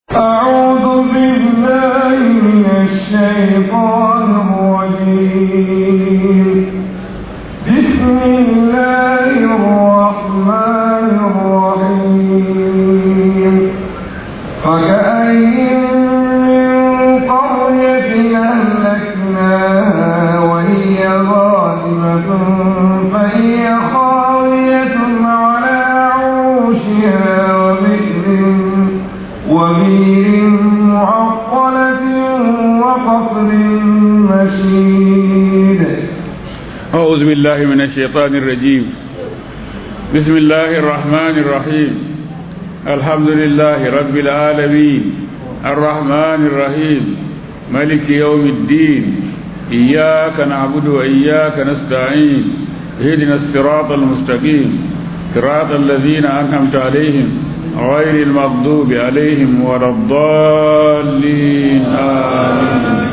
أعوذ بالله من الشيطان الرجيم بسم الله الرحمن الرحيم وكأين من قرية أهلكناها وهي ظالمة فهي خاوية على عروشها وبئر وبئر معطلة وقصر مشيد أعوذ بالله من الشيطان الرجيم بسم الله الرحمن الرحيم الحمد لله رب العالمين الرحمن الرحيم ملك يوم الدين إياك نعبد وإياك نستعين اهدنا الصراط المستقيم صراط الذين أنعمت عليهم غير المغضوب عليهم ولا الضالين آمين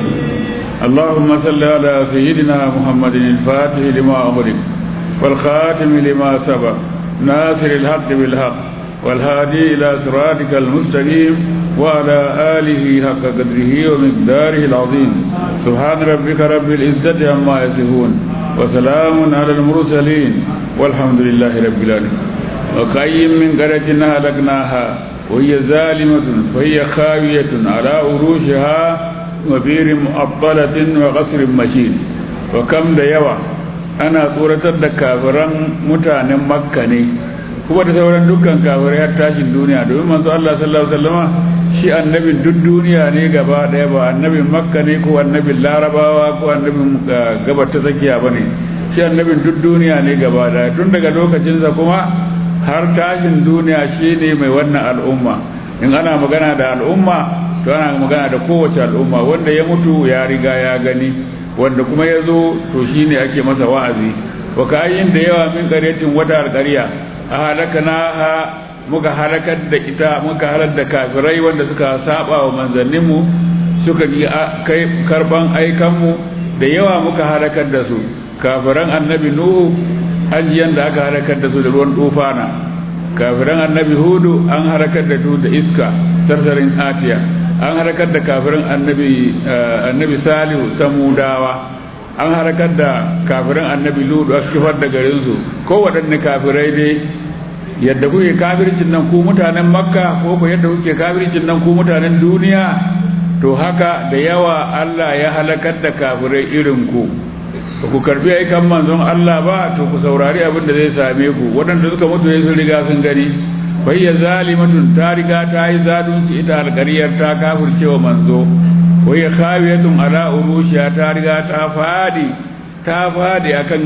اللهم صل على سيدنا محمد الفاتح لما أمرك والخاتم لما سبق ناصر الحق بالحق والهادي إلى صراطك المستقيم وعلى آله حق قدره ومقداره العظيم سبحان ربك رب العزة عما يصفون وسلام على المرسلين والحمد لله رب العالمين وكأي من قرية أهلكناها وهي ظالمة فهي خاوية على عروشها وبير مؤطلة وقصر مشيد وكم da yawa ana tsoratar da kafiran mutanen makka ne kuma da sauran dukkan kafirai har tashin duniya domin manzo Allah sallallahu alaihi wasallama shi annabin duk duniya ne gaba daya ba annabin makka ne ko annabin larabawa ko annabin gabar ta tsakiya bane shi annabin duk duniya ne gaba daya tun daga lokacinsa kuma har tashin duniya shi ne mai wannan al'umma in ana magana da al'umma to ana magana da kowace al'umma wanda ya mutu ya riga ya gani wanda kuma ya zo to shine ake masa wa'azi wa kayin da yawa min qaryatin wata alqarya a halakana ha muka halakar da ita muka halar da kafirai wanda suka saba wa manzanninmu suka kai karban aikanmu da yawa muka halakar da su kafiran annabi nuhu ajiyan da aka halakar da su da ruwan tufana kafiran annabi hudu an halakar da su da iska sarsarin atiya an harakar da kafirin annabi annabi salihu samudawa an harakar da kafirin annabi ludu a kifar da garinsu ko waɗanne kafirai dai yadda kuke kafircin nan ku mutanen makka ko ko yadda kuke kafircin nan ku mutanen duniya to haka da yawa allah ya halakar da kafirai irin ku ku karbi aikan manzon allah ba to ku saurari abin da zai same ku waɗanda suka mutu ya sun riga sun gani bayya zalimatun ta riga ta yi zalunci ita alƙaryar ta kafircewa manzo wayya khawiyatun ala urushiya ta riga ta fadi ta fadi akan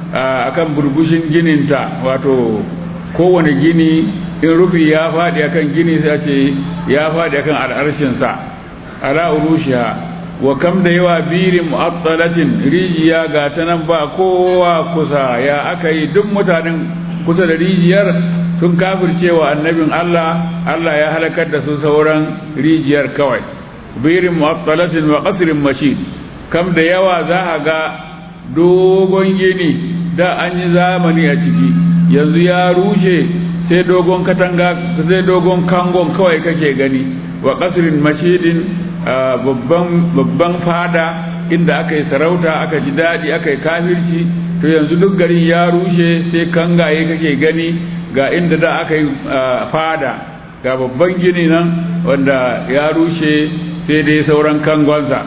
akan burbushin gininta wato kowane gini in rufi ya fadi akan gini sai ce ya fadi akan al'arshin sa ala urushiya wa kam da yawa birin mu'attalatin rijiya ga ta nan ba kowa kusa ya aka yi duk mutanen kusa da rijiyar sun kafircewa annabin Allah Allah ya halakar da su sauran rijiyar kawai birin mu'attalatin wa qasrin mashid kam da yawa za a ga dogon gini da an yi zamani a ciki yanzu ya rushe sai dogon katanga sai dogon kangon kawai kake gani wa qasrin mashidin babban babban fada inda aka yi sarauta aka ji daɗi aka yi kafirci to yanzu duk garin ya rushe sai kangaye kake gani ga inda da aka yi fada ga babban gini nan wanda ya rushe sai dai sauran kangonsa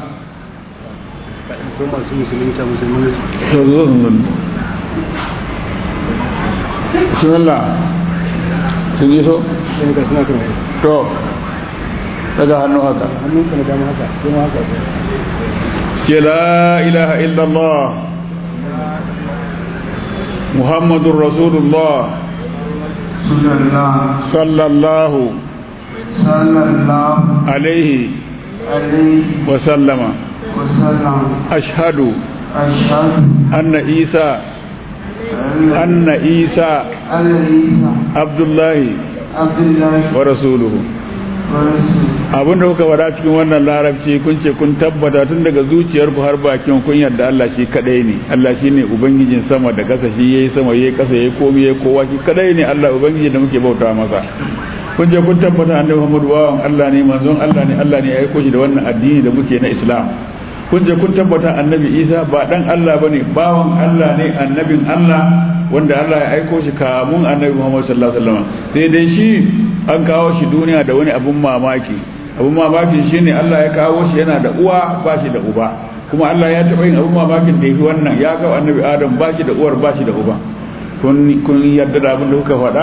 bismillah sun yi so? to daga hannu haka ke la ilaha illallah muhammadun rasulullah صلى الله صلى الله عليه عليه وسلم وسلم أشهد أشهد أن عيسى أن عيسى أن عيسى عبد الله عبد الله ورسوله ورسوله abin da kuka wada cikin wannan larabci kun ce kun tabbata tun daga zuciyarku har bakin kun yarda Allah shi kadai ne Allah shi ne ubangijin sama da kasa shi yayi sama yayi kasa yayi komai yayi kowa shi kadai ne Allah ubangiji da muke bauta masa kun je kun tabbata annabi Muhammadu bawan Allah ne manzon Allah ne Allah ne ya aiko shi da wannan addini da muke na Islam kun je kun tabbata annabi Isa ba dan Allah bane bawan Allah ne annabin Allah wanda Allah ya aiko shi kamun annabi Muhammad sallallahu alaihi wasallam sai dai shi an kawo shi duniya da wani abun mamaki abun mamaki shine Allah ya kawo shi yana da uwa ba shi da uba kuma Allah ya taɓa yin abun mamakin da yafi wannan ya kawo annabi Adam ba shi da uwar ba shi da uba kun kun yarda da abin da kuka faɗa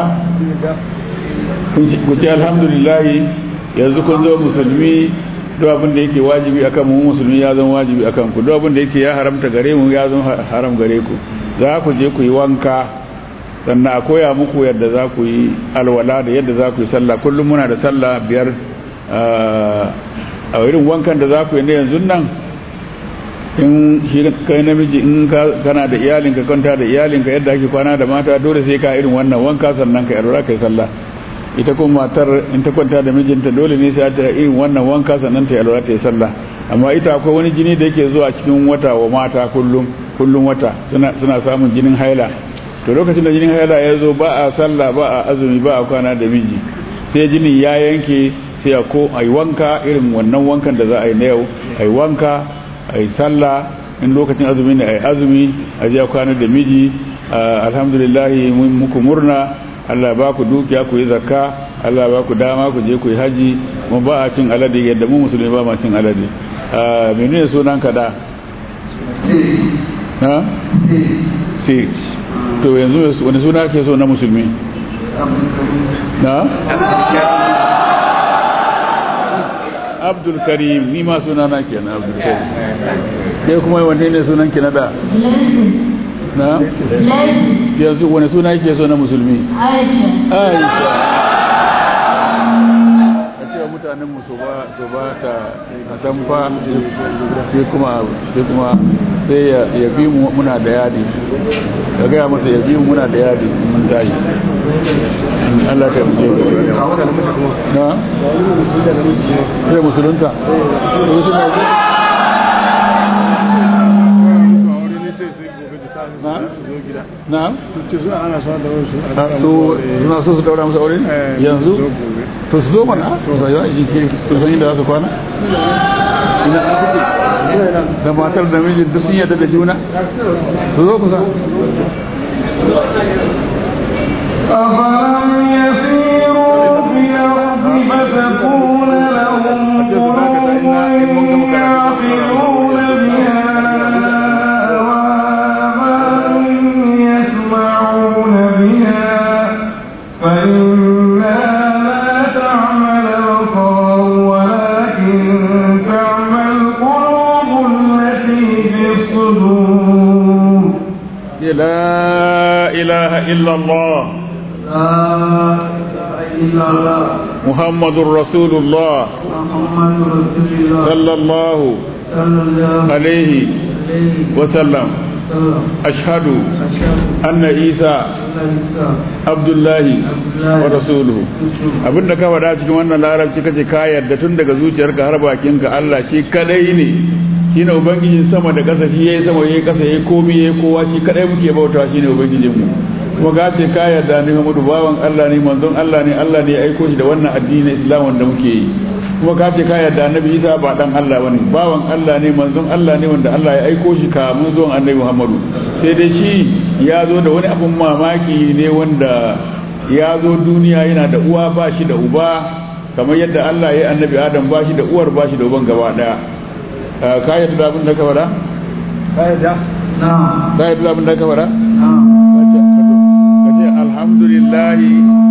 ku ce alhamdulillah yanzu kun zo musulmi duk abin da yake wajibi akan mu musulmi ya zama wajibi akan ku duk abin da yake ya haramta gare mu ya zama haram gare ku za ku je ku yi wanka sannan a koya muku yadda za ku yi alwala da yadda za ku yi sallah kullum muna da sallah biyar a irin wankan da za ku yi na yanzu nan in shi kai namiji in kana da iyalinka kwanta da iyalinka yadda ake kwana da mata dole sai ka irin wannan wanka sannan ka alwala kai sallah ita kuma matar in ta kwanta da mijinta dole ne sai ta irin wannan wanka sannan ta yi alwala ta yi sallah amma ita akwai wani jini da yake zuwa cikin wata wa mata kullum kullum wata suna suna samun jinin haila to lokacin da jinin haila ya zo ba a sallah ba a azumi ba a kwana da miji sai jinin ya yanke sai a ko a yi wanka irin wannan wankan da za a yi na yau a yi wanka a yi sallah in lokacin azumi ne a yi azumi a je kwana da miji alhamdulillah mun muku murna Allah ba ku dukiya ku yi zakka Allah ba ku dama ku je ku yi haji mun ba a cin alade yadda mu musulmi ba ma cin alade menene sunan ka da ha six to yanzu wani suna ke so na musulmi na abdul karim ni ma suna na kenan abdul karim kai kuma wanne ne sunan ki na da na yanzu wani suna yake so na musulmi aisha a ce mutanen mu su ba ta a tamfa sai kuma sai kuma sai ya bi mu muna da yadi ka gaya masa ya bi mu muna da yadi mun tashi Allah ka yi na sai musulunta na'am su suna so su daura musu aure yanzu to su zo mana to sai ya ji su san inda za su kwana ina da matar da mijin duk sun yarda da juna su zo kusa أفلم يسيروا في الأرض فتكون لهم قلوب يعقلون بها وآذان يسمعون بها فإنها لا تعمى الأبصار ولكن تعمى القلوب التي في الصدور لا إله إلا الله لا إله إلا الله محمد رسول الله محمد رسول الله صلى الله صلى الله عليه عليه وسلم وسلم أشهد أشهد أن عيسى أن عيسى عبد الله عبد الله ورسوله abinda ka faɗa cikin wannan larabci kace ka yarda tun daga zuciyarka har bakinka Allah shi kadai ne shine ubangijin sama da ƙasa shi yayi sama yayi ƙasa yayi komai yayi kowa shi kadai muke bautawa shine ubangijin mu kuma ka ce ka yarda ni Muhammadu bawan Allah ne manzon Allah ne Allah ne ya aiko shi da wannan addinin Islam wanda muke yi kuma ka ce ka yarda Annabi Isa ba dan Allah bane bawan Allah ne manzon Allah ne wanda Allah ya aiko shi kamun zuwan Annabi Muhammadu sai dai shi ya zo da wani abun mamaki ne wanda ya zo duniya yana da uwa ba shi da uba kamar yadda Allah ya yi Annabi Adam ba shi da uwar ba shi da uban gaba daya ka yarda da abin da ka faɗa نعم ka yarda da abin da ka faɗa نعم ka ce alhamdulillah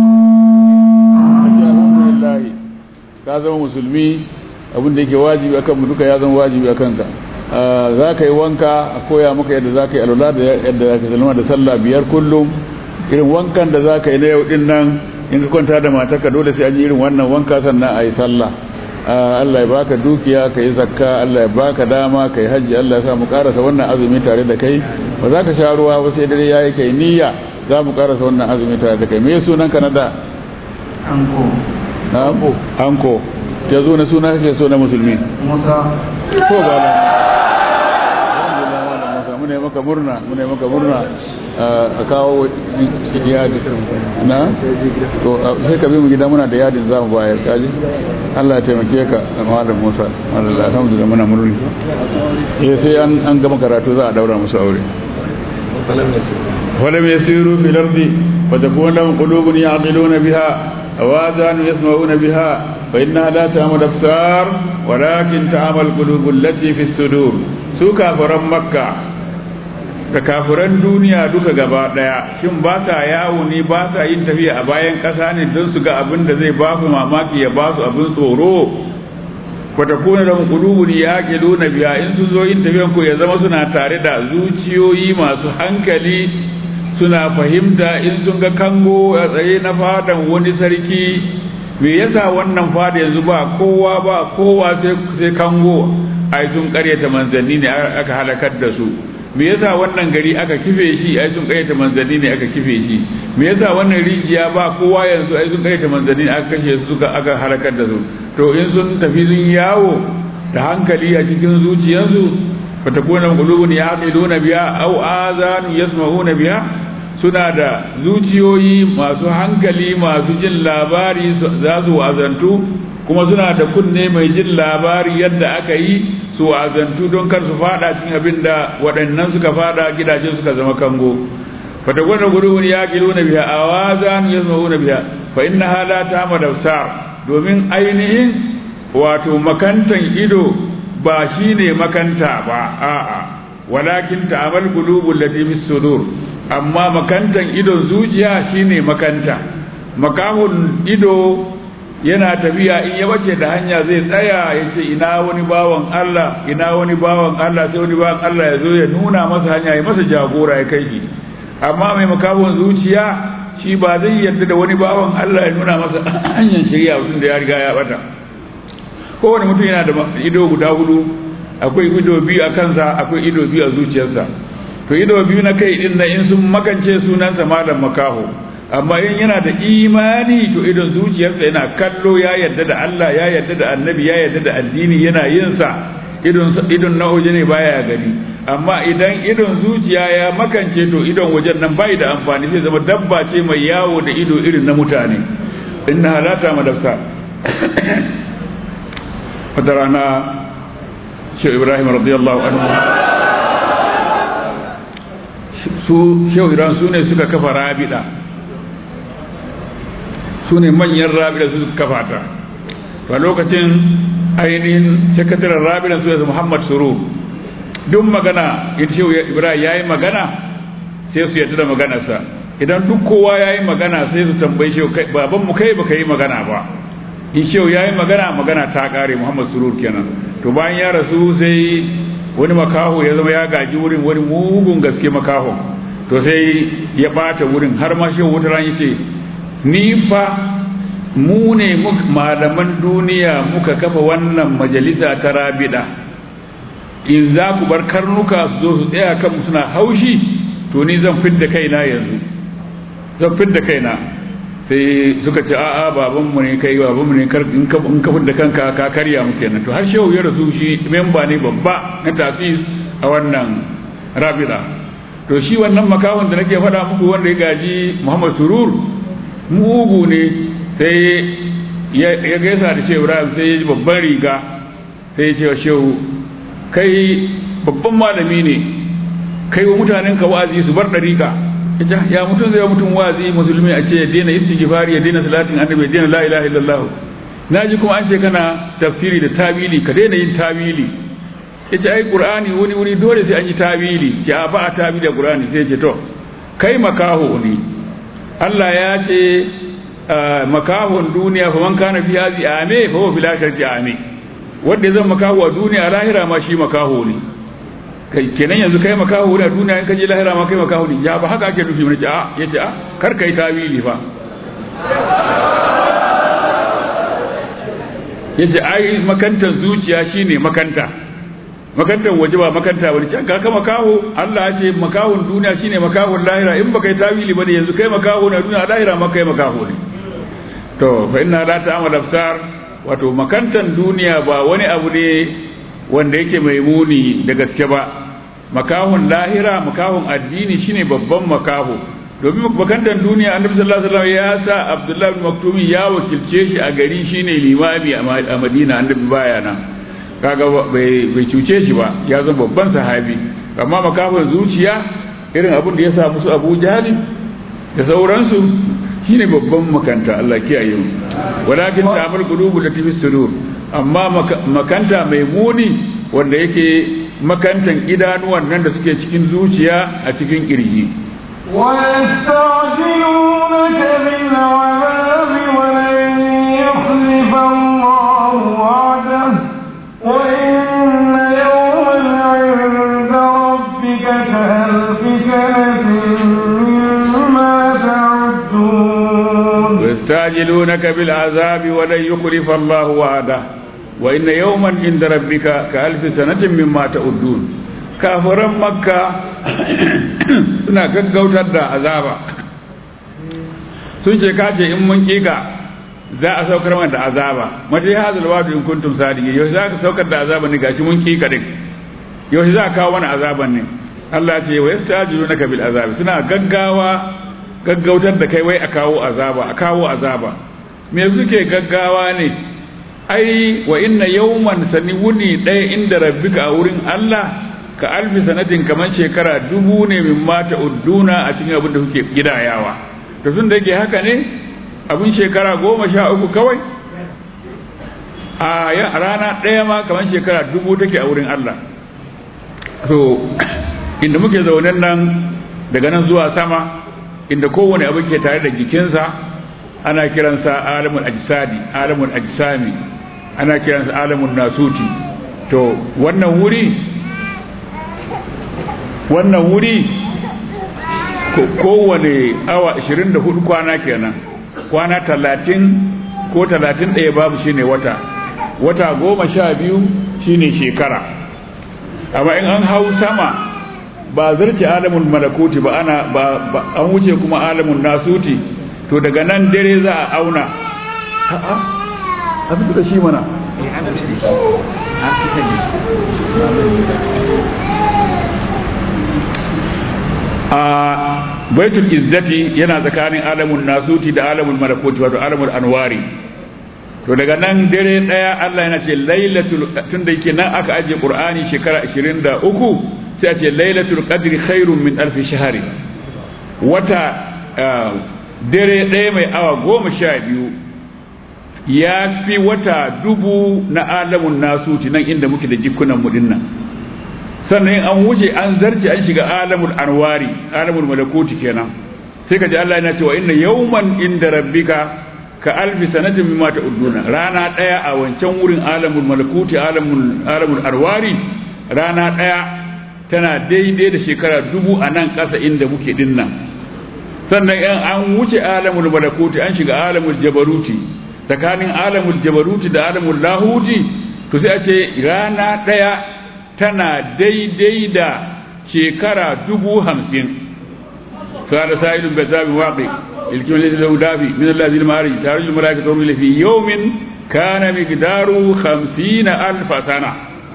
ka ce alhamdulillah ka zama musulmi abin da yake wajibi akan mu duka ya zama wajibi akan ka za ka yi wanka a koya maka yadda za ka yi alwala da yadda za ka salama da sallah biyar kullum irin wankan da za ka yi na yau din nan in ka kwanta da matarka dole sai an yi irin wannan wanka sannan a yi sallah Allah ya baka dukiya ka yi zakka Allah ya baka dama ka yi hajji Allah ya sa mu karasa wannan azumi tare da kai ba za ka sha ruwa ba sai dare yayi kai niyya za mu karasa wannan azumi tare da kai me sunan ka na da أنكو na anko ya zo na suna kake so na musulmi موسى ko ga nan alhamdulillah malam Musa muna yi maka murna muna yi maka murna a kawo yadi na to sai ka bi mu gida muna da yadin za mu bayar kaji Allah ya taimake ka malam Musa Allah alhamdulillah muna murna eh sai an an gama karatu za a daura musu aure ولم يسيروا في الأرض فتكون لهم قلوب يعقلون بها أو آذان يسمعون بها فإنها لا تعمل الأبصار ولكن تعمل القلوب التي في الصدور su kafiran makka da kafiran duniya duka gaba daya shin ba sa yawo ne ba sa yin tafiya a bayan ƙasa ne don su ga abin da zai ba su mamaki ya ba su abin tsoro fatakuna da qulubun yaqiluna biya in sun zo yin tafiyan ku ya zama suna tare da zuciyoyi masu hankali suna fahimta in sun ga kango a tsaye na fadan wani sarki me yasa wannan fada yanzu ba kowa ba kowa sai kango ai sun karyata manzanni ne aka halakar da su me yasa wannan gari aka kife shi ai sun karyata manzanni ne aka kife shi me yasa wannan rijiya ba kowa yanzu ai sun karyata manzanni ne aka kashe su suka aka halakar da su to in sun tafi sun yawo da hankali a cikin zuciyarsu fatakuna qulubun yaqiluna biha aw azanu yasma'una biha suna da zuciyoyi masu hankali masu jin labari za su wazantu kuma suna da kunne mai jin labari yadda aka yi su wazantu don kar su fada cikin abin da waɗannan suka fada gidajen suka zama kango fatakuna qulubun yaqiluna biha aw azanu yasma'una biha fa innaha la ta'mal absar domin ainihin wato makantan ido ba shine makanta ba a'a walakin ta'amal qulubul lati bis sudur amma makantan idon zuciya shine makanta makahun ido yana tafiya in ya bace da hanya zai tsaya ya ce ina wani bawan Allah ina wani bawan Allah sai wani bawan Allah ya zo ya nuna masa hanya ya masa jagora ya kai shi amma mai makahun zuciya shi ba zai yarda da wani bawan Allah ya nuna masa hanyar shari'a mutum da ya riga ya bata kowane mutum yana da ido guda hudu akwai ido biyu a kansa akwai ido biyu a zuciyarsa to ido biyu na kai din na in sun makance sunansa malam makaho amma in yana da imani to idon zuciyarsa yana kallo ya yarda da Allah ya yarda da annabi ya yarda da addini yana yin sa idon idon na waje ne baya gani amma idan idon zuciya ya makance to idon wajen nan bai da amfani sai zama dabba ce mai yawo da ido irin na mutane inna halata madafsa wata rana shehu ibrahim radiyallahu anhu su shehu ibrahim su ne suka kafa rabida su ne manyan rabida su suka kafa ta a lokacin ainihin sakataren rabidan su muhammad suru duk magana in shehu ibrahim ya yi magana sai su yadda da maganarsa idan duk kowa ya yi magana sai su tambayi shehu baban mu kai baka yi magana ba in shehu ya yi magana magana ta kare muhammad surur kenan to bayan ya rasu sai wani makaho ya zama ya gaji wurin wani mugun gaske makaho to sai ya bata wurin har ma shehu wata ran yace ni fa mu ne malaman duniya muka kafa wannan majalisa ta rabida in za ku bar karnuka su zo su tsaya kan suna haushi to ni zan fidda kaina yanzu zan fidda kaina sai suka ce a'a babanmu ne kai babanmu ne in ka in ka fidda kanka ka karya mu kenan to har shehu ya rasu shi memba ne babba na tafis a wannan rabida to shi wannan makawon da nake faɗa muku wanda ya gaji Muhammad Surur mugu ne sai ya gaisa da shehu Ibrahim sai ya ji babban riga sai ya ce wa shehu kai babban malami ne kai wa mutanen ka wa'azi su bar dariƙa ita ya mutum zai mutum wa'azi musulmi a ce ya daina istighfari ya daina salatin annabi ya daina la ilaha illallah naji kuma an ce kana tafsiri da tawili ka daina yin tawili ita ai qur'ani wani wuri dole sai an yi tawili ya ba a tawili da qur'ani sai ce to kai makaho ne Allah ya ce makahon duniya fa man kana fi hazi ame fa huwa fil akhirati ame wanda zan makaho a duniya lahira ma shi makaho ne kai kenan yanzu kai makaho ne a duniya in ka je lahira ma kai makaho ne ya ba haka ake nufi mun ce a yace a kar kai tawili fa yace ai makantar zuciya shine makanta makantar waje ba makanta bane can ka makaho Allah ya ce makahon duniya shine makahon lahira in baka yi tawili bane yanzu kai makaho na duniya lahira ma kai makaho ne to fa inna la ta'amal absar wato makantan duniya ba wani abu ne wanda yake mai muni da gaske ba makahon lahira makahon addini shine babban makaho domin makantar duniya annabi sallallahu alaihi wasallam ya sa abdullahi bin maktumi ya wakilce shi a gari shine limami a madina annabi baya nan kaga bai bai cuce shi ba ya zama babban sahabi amma makafin zuciya irin abin da ya sa musu abu jahali da sauransu shine babban makanta Allah kiyaye mu walakin ta'amal qulubu lati fi sudur amma makanta mai muni wanda yake makantan idanuwan nan da suke cikin zuciya a cikin kirji ويستعجلونك بالعذاب ولن يخلف الله وعده وإن يوما عند ربك كألف سنة مما تعدون ويستعجلونك بالعذاب ولن يخلف الله وعده وإن يوما عند ربك كألف سنة مما تعدون kafiran makka suna gaggautar da azaba sun ce kace in mun kika za a saukar mana da azaba mata ya hazal wadu in kuntum sadiqin yau za ka saukar da azaban ne gashi mun kika din yau za ka kawo mana azaban ne Allah ya ce wa yastajilunaka bil azabi suna gaggawa gaggautar da kai wai a kawo azaba a kawo azaba me suke gaggawa ne ai wa inna yawman sani wuni ɗaya inda rabbika a wurin Allah ka alfi sanatin kamar shekara dubu ne min mata udduna a cikin abin da kuke gidayawa to tun da yake haka ne abin shekara goma sha uku kawai a rana ɗaya ma kamar shekara dubu take a wurin Allah to inda muke zaune nan daga nan zuwa sama inda kowane abu ke tare da jikinsa ana kiransa alamul ajsadi alamul ajsami ana kiransa alamul nasuti to wannan wuri wannan wuri kowane awa 24 kwana kenan kwana 30 ko 31 babu shine wata wata goma sha biyu shine shekara amma in an hau sama ba zarce alamun malakuti ba ana ba an wuce kuma alamun nasuti to daga nan dare za a auna a'a a fito da shi mana a baitul izzati yana tsakanin alamun nasuti da alamun malakuti wato alamun anwari to daga nan dare daya Allah yana ce lailatul tunda yake nan aka aje qur'ani shekara 23 sai a ce lailatul qadri khairun min alf shahri wata dare daya mai awa goma sha biyu ya fi wata dubu na alamun nasuti nan inda muke da jikunan mu dinnan sannan in an wuce an zarce an shiga alamul anwari alamul malakuti kenan sai ka ji Allah yana cewa inna yawman inda rabbika ka alfi sanatin mimma ta'uduna rana daya a wancan wurin alamul malakuti alamul alamul arwari rana daya tana daidai da shekara dubu a nan ƙasa inda muke dinnan sannan in an wuce alamul malakuti an shiga alamul jabaruti tsakanin alamul jabaruti da alamul lahuti to sai a ce rana daya tana daidai da shekara dubu hamsin kada sa'ilun bazabi waqi الكلمة التي له دافي من الله ذي المعارج تعرج الملائكة تروي في يوم كان مقداره خمسين ألف سنة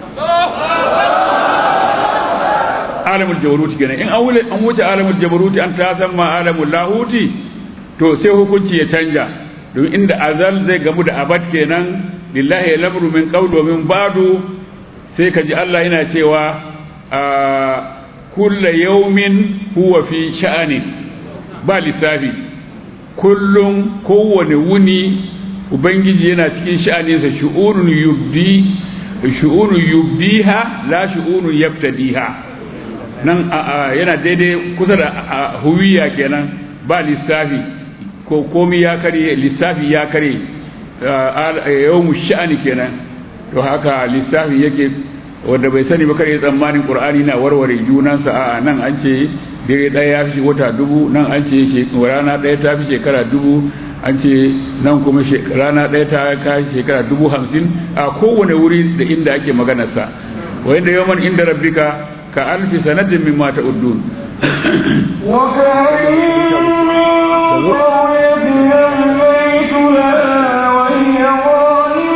عالم الجبروت كنا إن أول أن وجه عالم الجبروت أن تسمى عالم اللاهوت to sai hukunci ya canja don inda azal zai gamu da abad kenan lillahi lamru min qawlu wa min ba'du sai ka ji Allah yana cewa kulla yawmin huwa fi sha'ani ba lissafi kullum kowane wuni ubangiji yana cikin sha'aninsa shu'unun yubdi shu'unun yubdiha la shu'unun yabtadiha nan yana daidai kusa da huwiya kenan ba lissafi ko komi ya kare lissafi ya kare yawmu sha'ani kenan to haka lissafi yake wanda bai sani ba kare tsammanin qur'ani na warware junansa a nan an ce dare ɗaya ya fi wata dubu nan an ce rana ɗaya ta fi shekara dubu an ce nan kuma rana ɗaya ta ka shekara dubu hamsin a kowane wuri da inda ake maganarsa wa inda yawan inda rabbika ka alfi sanatin min mata uddun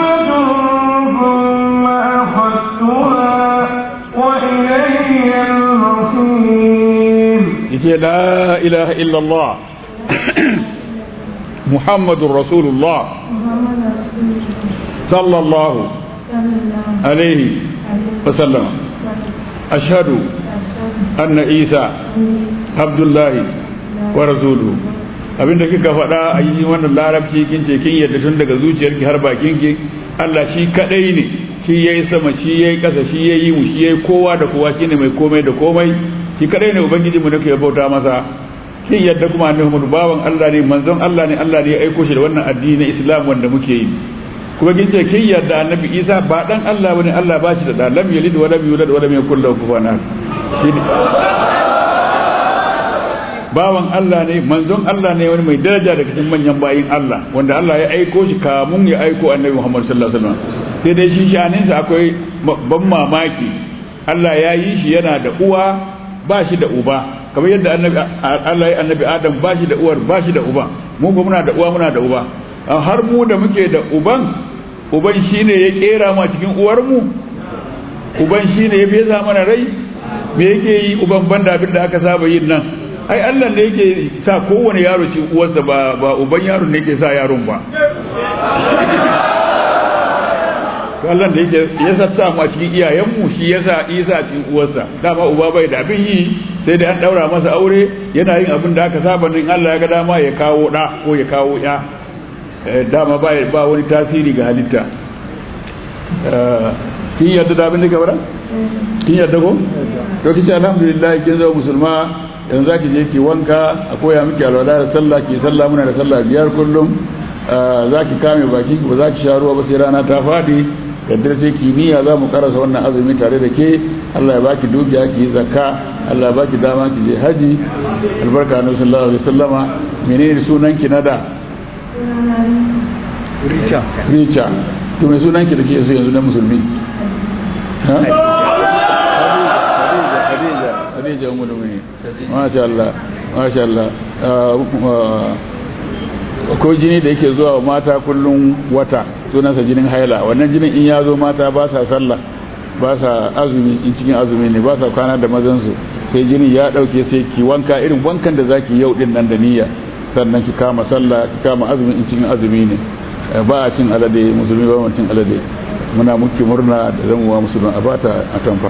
وإليه ce la ilaha illallah muhammadun rasulullah sallallahu alaihi wasallam ashhadu anna isa abdullahi wa rasuluhu abinda kika faɗa a yi wannan larabci kin ce kin yadda tun daga zuciyarki har bakinki Allah shi kadai ne shi yayi sama shi yayi ƙasa shi yayi mu shi yayi kowa da kowa shine mai komai da komai shi kadai ne ubangiji mu nake bauta masa kin yadda kuma annabi Muhammad bawan Allah ne manzon Allah ne Allah ne ya aiko shi da wannan addini na Islam wanda muke yi kuma kin ce kin yadda annabi Isa ba dan Allah bane Allah ba shi da da lam yalid wa lam yulad wa lam yakul lahu kufuwan ahad bawan Allah ne manzon Allah ne wani mai daraja daga cikin manyan bayin Allah wanda Allah ya aiko shi kamun ya aiko annabi Muhammad sallallahu alaihi wasallam sai dai shi shaninsa akwai ban mamaki Allah ya yi shi yana da uwa ba shi da uba kamar yadda annabi Allah ya annabi Adam ba shi da uwar ba shi da uba mu ba muna da uwa muna da uba har mu da muke da uban uban shine ya kera mu a cikin uwar mu uban shine ya fesa mana rai me yake yi uban banda abin da aka saba yin nan ai Allah ne yake sa kowane yaro ci uwarsa ba ba uban yaron ne yake sa yaron ba to Allah da yake ya sassa mu a cikin iyayenmu shi yasa Isa cikin uwarsa dama uba bai da abin yi sai da an daura masa aure yana yin abin da aka saba nan Allah ya ga dama ya kawo da ko ya kawo ya dama ba ba wani tasiri ga halitta kin yadda da abin da ka bara kin yadda ko to kici alhamdulillah kin zama musulma yanzu zaki je ki wanka a koya miki alwala da sallah ki sallah muna da sallah biyar kullum zaki kame baki ba za ki sha ruwa ba sai rana ta fadi yadda sai kimiyya za mu karasa wannan azumi tare da ke Allah ya baki dukiya ki yi zakka Allah ya baki dama ki je haji albarka na sallallahu alaihi wasallama menene sunan ki na da Richa. Richa to mai sunan ki da ke so yanzu na musulmi ha Khadija Khadija ummu mu'minin masha Allah masha Allah ko jini da yake zuwa mata kullum wata sunansa jinin haila wannan jinin in ya zo mata ba sa sallah ba sa azumi in cikin azumi ne ba sa kwana da mazansu sai jinin ya dauke sai ki wanka irin wankan da zaki yau din nan da niyya sannan ki kama sallah ki kama azumi in cikin azumi ne ba a cin alade musulmi ba mu cin alade muna muke murna da zamuwa musulmi a bata a tamfa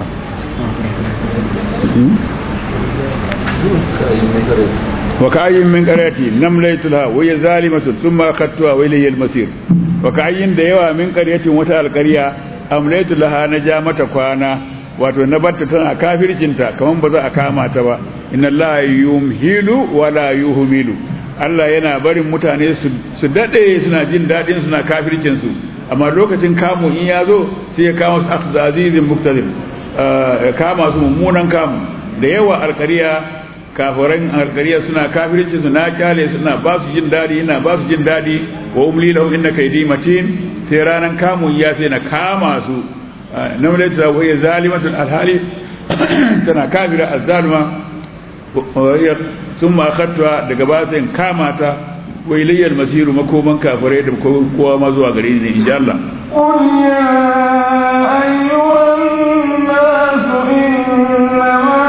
وكأي من قرية نمليت لها وهي ظالمة ثم أخذتها وإلي المصير وكأي ديوا من قرية وتا القرية أمليت لها نجامة كوانا wato na batta tana kafircinta kaman ba za a kama ta ba inna Allah yumhilu wala yuhmilu Allah yana barin mutane su dade suna jin dadin suna kafircin su amma lokacin kamu in ya zo sai ya kama su akhza azizin muqtadir kama su mummunan kamu da yawa alƙariya kafiran alkariya suna kafirci suna kyale suna ba su jin dadi ina ba su jin dadi wa umli lahum inna kaydi matin sai ranan kamun ya sai na kama su na mulai ta wa zalimatun alhali tana kafira azzalima sun ma akhadta daga ba sai kama ta wa ilayyal masiru makoman kafirai da kowa ma zuwa gare ni insha Allah قل يا أيها الناس إنما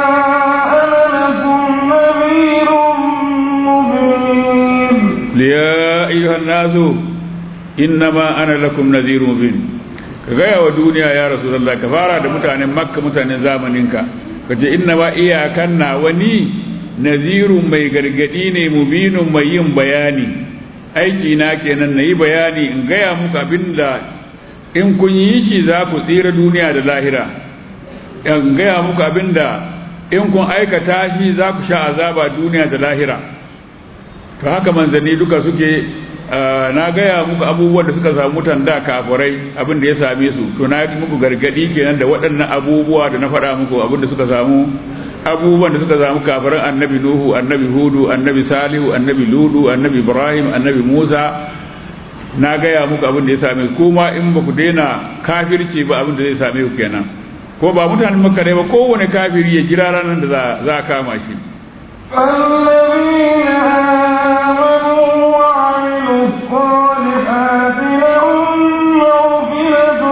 يا أيها الناس إنما أنا لكم نذير مبين كغاية ودنيا يا رسول الله كفارة متعنى مكة متعنى زامنك kace inna ma iyakan na wani nazirun mai gargadi ne mubinun mai yin bayani aiki na kenan na yi bayani in gaya muku abinda in kun yi shi za ku tsira duniya da lahira in gaya muku abinda in kun aikata shi za ku sha azaba duniya da lahira to haka manzanni duka suke na gaya muku abubuwan da suka samu mutan da kafirai abin da ya same su to na yi muku gargadi kenan da waɗannan abubuwa da na faɗa muku abin da suka samu abubuwan da suka samu kafiran annabi nuhu annabi hudu annabi salihu annabi ludu annabi ibrahim annabi musa na gaya muku abin da ya same su kuma in ba ku daina kafirci ba abin da zai same ku kenan ko ba mutanen makka ne ba kowane kafiri ya jira ranar da za a kama shi الذين آمنوا وعملوا الصالحات لهم مغفرة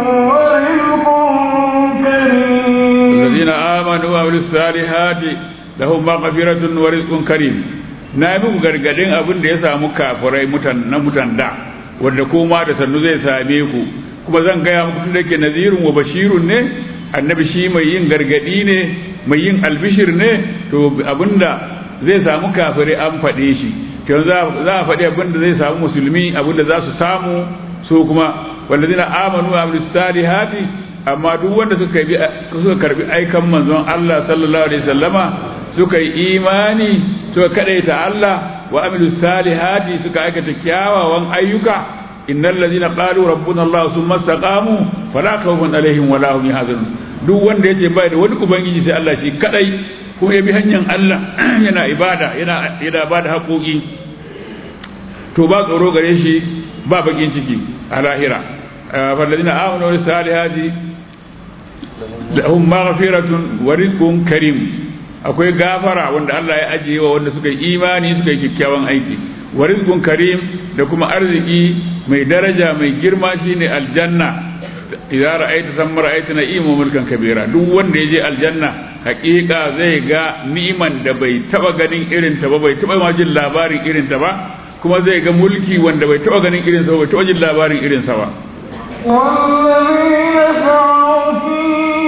ورزق كريم الذين آمنوا وعملوا الصالحات lahum maghfiratun wa rizqun karim na yi muku gargadin abin da ya samu kafirai mutan na mutan da wanda kuma da sannu zai same ku kuma zan gaya muku tun da ke nazirun wa bashirun ne annabi shi mai yin gargadi ne mai yin albishir ne to abinda zai samu kafirai an faɗe shi to za a faɗi abinda zai samu musulmi abinda za su samu su kuma wallazina amanu wa amilus salihati amma duk wanda suka bi suka karbi aikan manzon Allah sallallahu alaihi wasallama suka yi imani suka kadaita Allah wa amilus salihati suka aikata kyawawan ayyuka innal ladina qalu rabbuna Allah thumma istaqamu fala khawfun alaihim wala hum yahzanun duk wanda yace bai da wani ubangiji sai Allah shi kadai kuma ya bi hanyar Allah yana ibada yana yana bada haƙoƙi to ba tsoro gare shi ba bakin ciki a lahira falladina amanu wa salihati lahum maghfiratun wa rizqun karim akwai gafara wanda Allah ya ajiye wa wanda suka yi imani suka yi kyakkyawan aiki wa rizqun karim da kuma arziki mai daraja mai girma shine aljanna idza ra'aita samma ra'aita na'imu mulkan kabira duk wanda yaje aljanna hakika zai ga ni'iman da bai taba ganin irin ta ba bai taba ma jin labarin irin ta ba kuma zai ga mulki wanda bai taba ganin irin sa ba bai taba jin labarin irin sa ba والذين سعوا في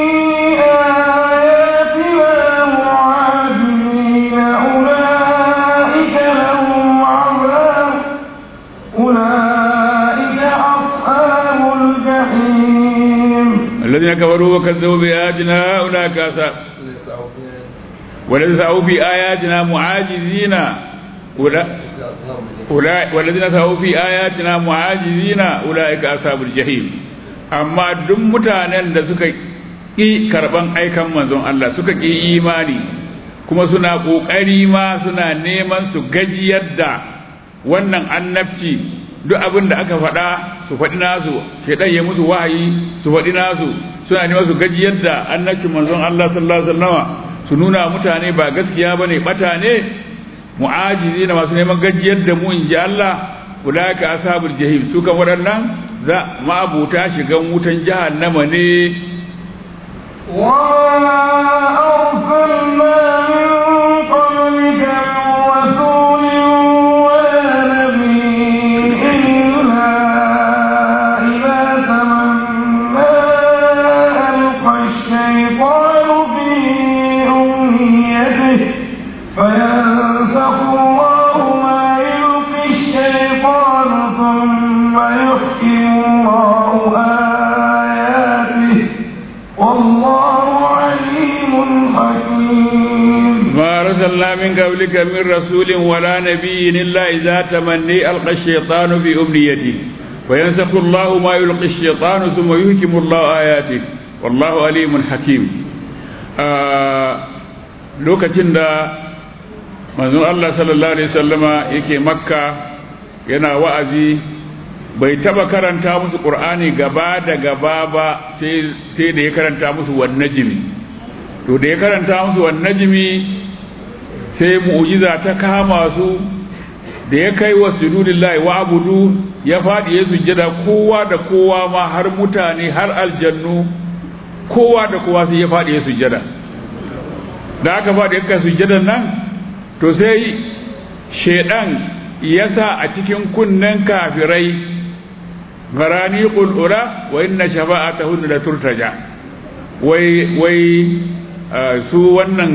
آياتنا معاجزين أولئك لهم عذاب أولئك أصحاب الجحيم الذين كفروا وكذبوا بآياتنا أولئك أصحاب والذين سعوا في آياتنا معاجزين أولئك والذين سعوا في آياتنا معاجزين أولئك أصحاب الجحيم amma duk mutanen da suka ƙi karɓan aikan manzon Allah suka ƙi imani kuma suna ƙoƙari ma suna neman su gajiyar da wannan annabci duk abin da aka faɗa su faɗi nasu shaidan ya musu wahayi su faɗi nasu suna neman su gajiyar da annabcin manzon Allah sallallahu alaihi wasallama su nuna mutane ba gaskiya bane bata ne mu'ajizi na masu neman gajiyar da mu in ji Allah ulaka ashabul jahim su kan waɗannan za ma'abuta shigan wutan jahannama ne وما أرسلنا من قبلك من رسول ولا نبي إلا إذا تمنى ألقى الشيطان في أمنيته فينسخ الله ما يلقي الشيطان ثم يحكم الله آياته والله عليم حكيم ما أرسلنا من قبلك من رسول ولا نبي إلا إذا تمني ألقى الشيطان في أمنيته وينسخ الله ما يلقي الشيطان ثم يحكم الله آياته والله عليم حكيم آه lokacin da manzon Allah sallallahu alaihi wasallama yake makka yana wa'azi bai taba karanta musu qur'ani gaba da gaba ba sai da ya karanta musu wan najmi to da ya karanta musu wan najmi sai mu'jiza ta kama su da ya kai wa sujudillahi wa abudu ya faɗi ya sujjada kowa da kowa ma har mutane har aljannu kowa da kowa sai ya faɗi ya sujjada da aka faɗi ya kai sujjadan nan to sai shaidan ya sa a cikin kunnen kafirai garani ƙul'ura wa inna shafa'atahunna la turtaja wai wai su wannan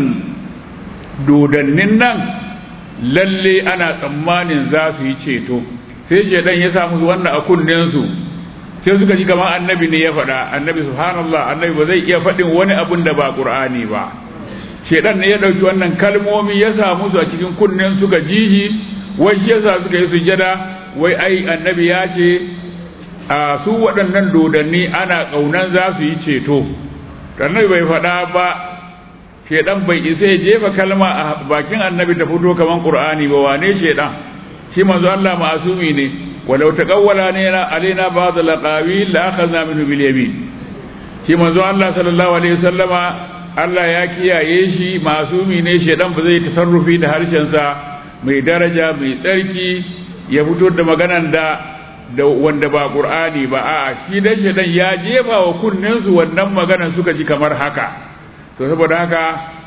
dodannin nan lalle ana tsammanin za su yi ceto sai shaidan ya sa musu wannan a kunnensu sai suka ji kamar annabi ne ya faɗa annabi subhanallah annabi ba zai iya faɗin wani abun da ba qur'ani ba shaidan ne ya ɗauki wannan kalmomi ya sa musu a cikin kunnen suka jiji wai shi yasa suka yi sujada wai ai annabi ya ce a su waɗannan dodanni ana ƙaunan za su yi ceto annabi bai faɗa ba shaidan bai isa ya jefa kalma a bakin annabi ta fito kaman qur'ani ba wane shaidan shi manzo Allah ma'asumi ne walau taqawwala ne alaina ba'd al-aqawil la akhadna minhu bil yamin shi manzo Allah sallallahu alaihi wasallama Allah ya kiyaye shi masumi ne shaidan ba zai tasarrufi da harshen sa mai daraja mai tsarki ya fito da maganan da da wanda ba qur'ani ba a'a shi dan shaidan ya jefa wa kunnen su wannan maganan suka ji kamar haka to saboda haka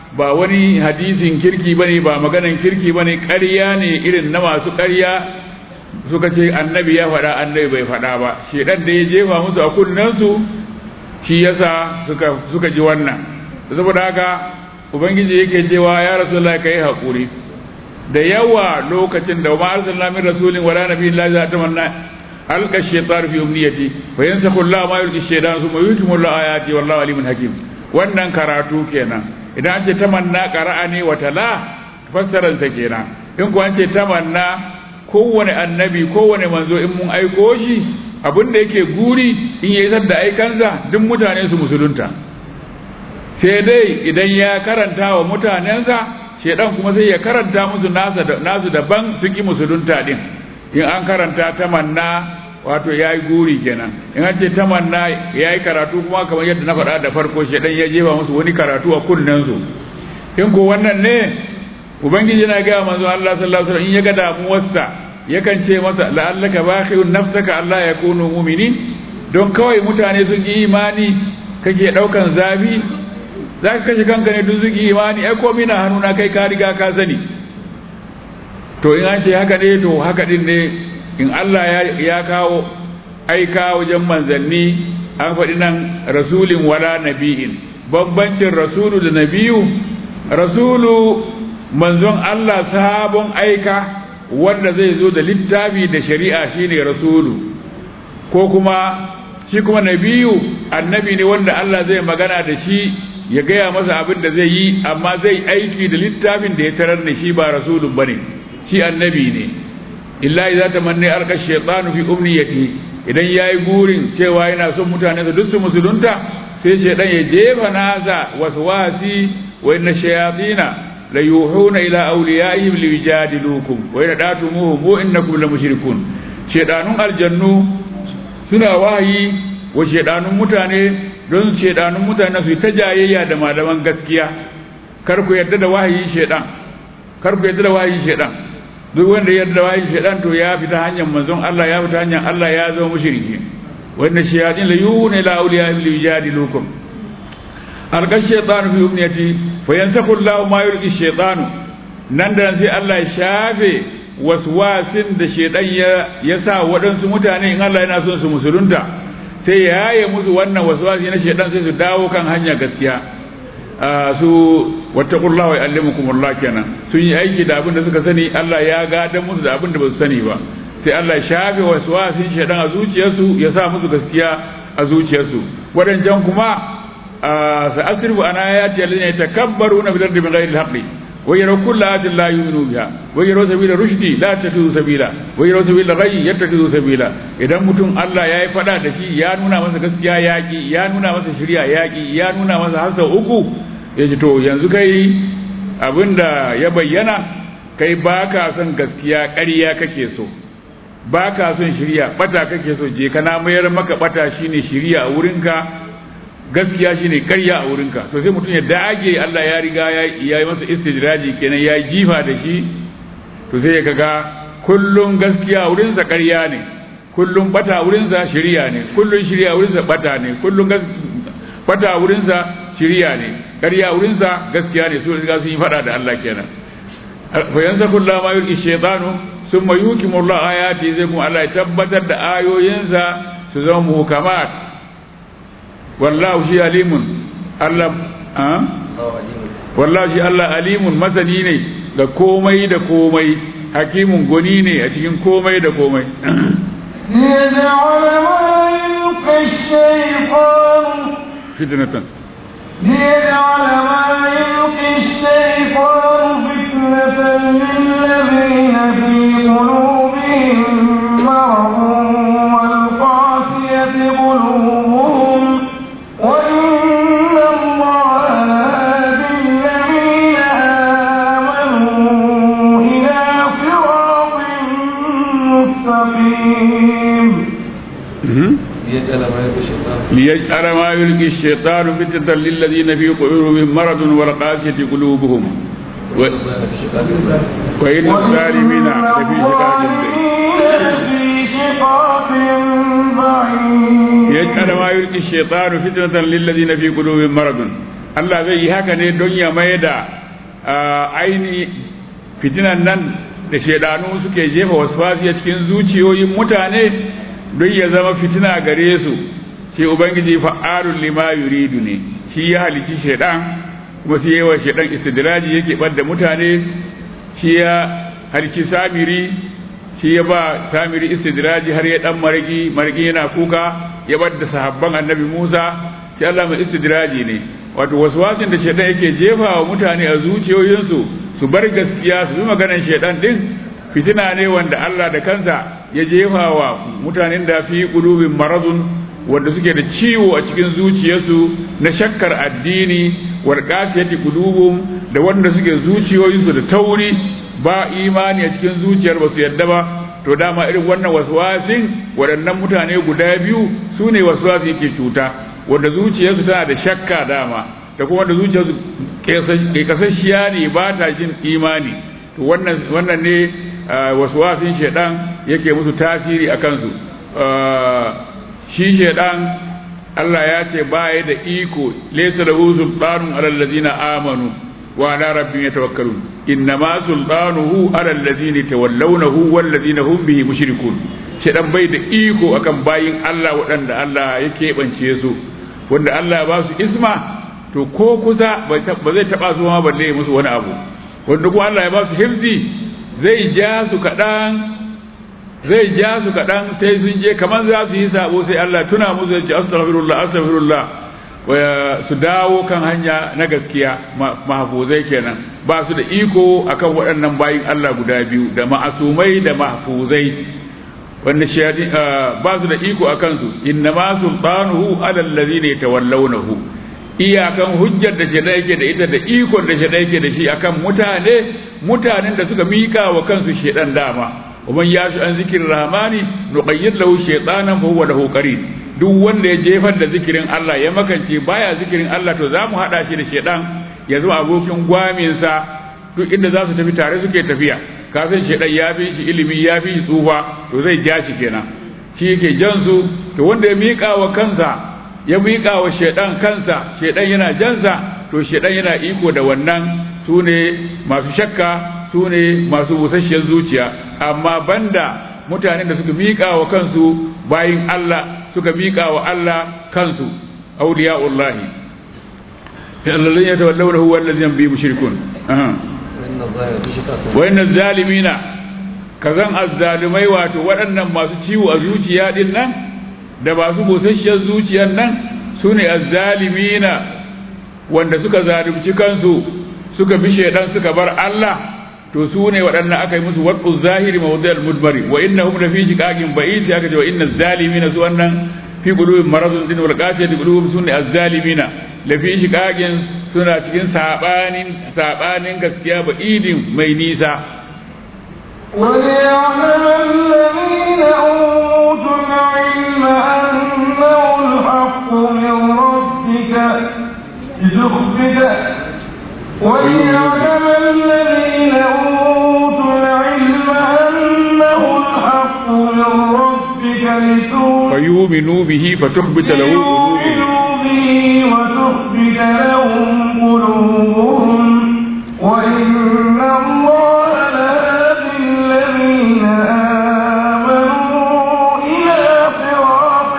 ba wani hadisin kirki bane ba maganan kirki bane ƙarya ne irin na masu ƙarya suka ce annabi ya faɗa annabi bai faɗa ba shedan da ya jefa musu a kunnensu shi yasa suka suka ji wannan saboda haka ubangiji yake cewa ya rasulullahi kai hakuri da yawa lokacin da ma arsalna min rasulin wala nabiyyin la za tamanna alqa shaytan fi umniyati wa yansakhu Allah ma yulqi shaytan thumma yutimmu Allah ayati wallahu alimun hakim wannan karatu kenan idan an ce tamanna qara'a ne wa tala fassaran sa kenan in ko an ce tamanna kowane annabi kowane manzo in mun aiko shi abin da yake guri in ya isar da aikansa duk mutane su musulunta sai dai idan ya karanta wa mutanensa shedan kuma sai ya karanta musu nasu daban su ki musulunta din in an karanta tamanna wato ya yi guri kenan in an ce tamanna ya yi karatu kuma kamar yadda na faɗa da farko shedan ya jefa musu wani karatu a kunnensu in ko wannan ne ubangiji na gaya manzo Allah sallallahu alaihi wasallam in ya ga damuwarsa yakan ce masa la'allaka baqi'un nafsaka Allah ya kunu mu'minin don kawai mutane sun yi imani kake daukan zafi zaka kashe kanka ne duk sun yi imani ai komai na hannuna kai ka riga ka sani to in an ce haka ne to haka din ne in Allah ya, ya kawo aika wajen manzanni an faɗi nan rasulin wala nabi'in bambancin rasulu da nabiyu rasulu manzon Allah sabon aika wanda zai zo da littafi da shari'a shine rasulu ko kuma shi kuma nabiyu annabi ne wanda Allah zai magana da shi ya gaya masa abin da zai yi amma zai aiki da littafin da ya tarar da shi ba rasulun bane shi annabi ne illa idza tamanna alqa shaytanu fi umniyati idan yayi burin cewa yana son mutane su duk su musulunta sai shaydan ya jefa nasa waswasi wa inna shayatina la yuhuna ila awliyaihim liwajadilukum wa in datumuhum innakum la mushrikun shedanun aljannu suna wahayi wa shedanun mutane don shedanun mutane su ta jayayya da malaman gaskiya kar ku yarda da wahayi shedan kar ku yarda da wahayi shedan duk wanda ya yarda da wahayi shedan to ya fita hanyar manzon Allah ya fita hanyar Allah ya zama mushriki wa inna shayatin la yuhuna ila awliyaihim liwajadilukum alqa shaytanu fi umniyati fa yansaku Allahu ma yulqi shaytanu nan da sai Allah ya shafe waswasin da shaytan ya ya sa waɗansu mutane in Allah yana son su musulunta sai ya yaye musu wannan waswasi na shaytan sai su dawo kan hanya gaskiya su wattaqullaha wa yu'allimukumullah kenan sun yi aiki da abin da suka sani Allah ya gadan musu da abin da ba su sani ba sai Allah ya shafe waswasin shaytan a zuciyarsu ya sa musu gaskiya a zuciyarsu wadancan kuma سأصرف عن آياتي الذين يتكبرون في الأرض بغير الحق ويروا كل آية لا يؤمنوا بها ويروا سبيل الرشد لا يتخذوا سبيلا ويروا سبيل الغي يتخذوا سبيلا idan mutum Allah ya yi fada da shi ya nuna masa gaskiya yaƙi ya nuna masa shirya yaƙi ya nuna masa hasa uku ya ce to yanzu kai abinda ya bayyana kai ba ka son gaskiya ƙarya kake so ba ka son shirya bata kake so je kana mayar maka bata shine shirya a wurinka gaskiya shine karya a wurinka to sai mutum ya dage Allah ya riga ya yi masa istidraji kenan ya jifa da shi to sai ya kaga kullun gaskiya a wurinsa karya ne kullun bata a wurinsa shiriya ne kullun shiriya a wurinsa bata ne kullun bata a wurinsa shiriya ne karya a wurinsa gaskiya ne su riga sun yi fada da Allah kenan fa yansa kullu ma yulqi shaytanu summa yukimu Allah ayati zai kuma Allah ya tabbatar da ayoyinsa su zama muhkamat wallahu shi alimun Allah wallahu shi Allah alimun masani ne ga komai da komai hakimun goni ne a cikin komai da komai ليجعل ما يلقي الشيطان fitnatan ليجعل ما يلقي الشيطان فتنة للذين في قلوبهم مرض والقاسية قلوبهم وإن الله لهادي الذين آمنوا إلى صراط مستقيم ليجعل ما يلقي الشيطان فتنة للذين في قلوبهم مرض والقاسية قلوبهم و... وإن الظالمين لفي شقاق بعيد في شقاق بعيد يجعل ما يلقي الشيطان فتنة للذين في قلوبهم مرض Allah zai yi haka ne don ya mai da aini fitinan nan da shaidanu suke jefa waswasi a cikin zuciyoyin mutane don ya zama fitina gare su shi ubangiji fa'alun lima yuridu ne shi ya halici shaidan kuma sai yawa shaidan istidraji yake bar mutane shi ya halici samiri shi ya ba samiri istidraji har ya dan marigi marigi yana kuka ya bar da sahabban annabi Musa shi Allah mai istidraji ne wato waswasin da shaidan yake jefa wa mutane a zuciyoyinsu su bar gaskiya su bi maganar shaidan din fitina ne wanda Allah da kansa ya jefa wa mutanen da fi qulubin maradun wanda suke da ciwo a cikin zuciyarsu na shakkar addini wal qasiyati qulubum da wanda suke zuciyoyinsu da tauri ba imani a cikin zuciyar ba su yadda ba to dama irin wannan waswasin waɗannan mutane guda biyu su ne waswasi yake cuta wanda zuciyarsu tana da shakka dama da kuma wanda zuciyarsu kasashiya ne ba ta jin imani to wannan wannan ne waswasin shaidan yake musu tasiri a kansu shi shaidan Allah ya ce baya da iko laysa lahu sultanun alal ladina amanu wa ala rabbihim yatawakkalun innama sultanuhu alal ladina tawallawnahu wal ladina hum bihi mushrikun shaidan bai da iko akan bayin Allah waɗanda Allah ya keɓance su wanda Allah ya ba su isma to ko kusa ba zai taɓa su ma balle musu wani abu wanda kuma Allah ya ba su hifzi zai ja su kaɗan zai ja su kaɗan sai sun je kamar za su yi sabo sai Allah tuna musu ya ce astaghfirullah astaghfirullah su dawo kan hanya na gaskiya mahfuzai kenan ba su da iko akan waɗannan bayin Allah guda biyu da ma'asumai da mahfuzai wanda shayadi ba su da iko akan su inna ma sultanuhu ala allazina yatawallawnahu iyakan hujjar da shaidan yake da ita da ikon da shaidan yake da shi akan mutane mutanen da suka mika wa kansu shaidan dama ومن يعش عن ذكر الرحمن نقيد له شيطانا فهو له قرين duk wanda ya jefar da zikirin Allah ya makance baya zikirin Allah to za mu haɗa shi da shaidan ya zama abokin gwaminsa duk inda za su tafi tare suke tafiya kafin shaidan ya fi shi ilimi ya fi shi tsufa to zai ja shi kenan shi yake jan su to wanda ya miƙa wa kansa ya miƙa wa shaidan kansa shaidan yana jansa to shaidan yana iko da wannan su ne masu shakka su ne masu busasshiyar zuciya amma banda mutanen da suka miƙa wa kansu bayin Allah suka miƙa wa Allah kansu auliya'ullahi alladhina yatawallawnahu walladhina bi mushrikun wa inna zalimina kazan azzalimai wato waɗannan masu ciwo a zuciya din nan da masu busasshiyar zuciyar nan su ne azzalimina wanda suka zalunci kansu suka bi shaidan suka bar Allah to su ne waɗannan aka yi musu wadda zahiri mawdal mudbari wa innahum la fi shiqaqin ba'id aka ce wa inna zalimina su wannan fi qulubihim maradun din wal qasiyati qulubuhum sunni az-zalimina la fi shiqaqin suna cikin sabanin sabanin gaskiya ba'idin mai nisa وليعلم الذين أوتوا العلم أنه الحق من ربك لتخبت وليعلم الذين أوتوا العلم أنه الحق من ربك لتؤمنوا فيؤمنوا به فتخبت له قلوبهم به وتخبت لهم قلوبهم وإن الله لهادي الذين آمنوا إلى صراط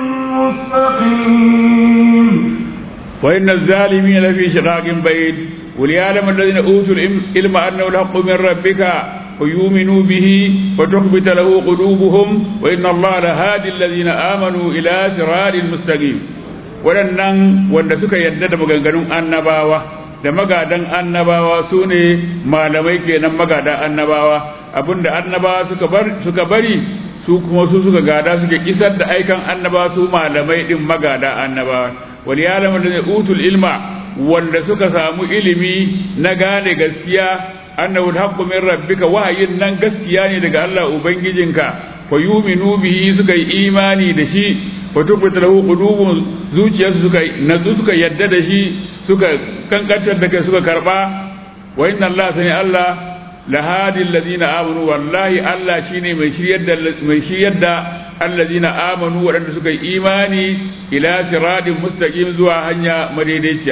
مستقيم وإن الظالمين لفي شقاق بعيد وليعلم الذين أوتوا العلم أنه الحق من ربك ويؤمنوا به وتخبت له قلوبهم وإن الله لهادي الذين آمنوا إلى صراط مستقيم waɗannan wanda suka yadda da maganganun annabawa da magadan annabawa su ne malamai kenan magadan annabawa abinda annabawa suka bar suka bari su kuma su suka gada suke kisar da aikan annabawa su malamai din magada annabawa wal ya'lamu alladhina utul ilma wanda suka samu ilimi na gane gaskiya annahu alhaqqu min rabbika wahayin nan gaskiya ne daga Allah ubangijinka fa yu'minu bihi suka yi imani da shi fa tubbata lahu qulubun zuciyarsu suka nazu suka yadda da shi suka kankantar da kai suka karba wa inna Allah sani Allah lahadi alladhina amanu wallahi Allah shine mai shiryar da mai shiryar da alladhina amanu waɗanda suka yi imani ila siratin mustaqim zuwa hanya madaidaiciya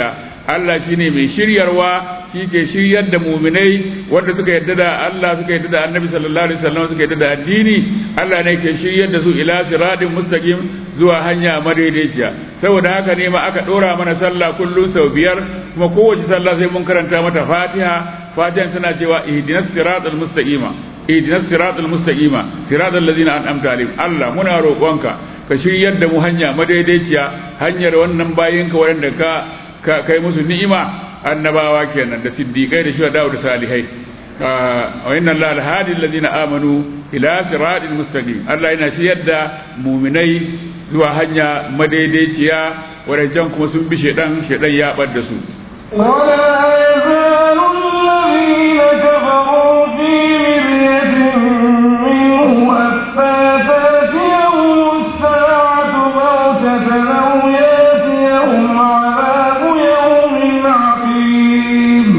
Allah shine mai shiryarwa shi ke shiryar da muminai wanda suka yadda da Allah suka yadda da Annabi sallallahu alaihi wasallam suka yadda da addini Allah ne ke shiryar da su ila siratin mustaqim zuwa hanya madaidaiciya saboda haka ne ma aka dora mana sallah kullum sau biyar kuma kowace sallah sai mun karanta mata Fatiha Fatiha tana cewa ihdinas siratal mustaqima ihdinas siratal mustaqima siratal ladzina an'amta alaihim Allah muna roƙonka ka shiryar da mu hanya madaidaiciya hanyar wannan bayinka waɗanda ka ka kai musu ni'ima annabawa kenan da siddiqai da shuhada da salihai wa inna allaha alhadi alladhina amanu ila siratil mustaqim Allah yana shiryar da mu'minai zuwa hanya madaidaiciya wadancan kuma sun bi shedan shedan ya bar da su ولا يزال الذين كفروا في مرية منه حتى تأتيهم الساعة بغتة أو يأتيهم عذاب يوم عقيم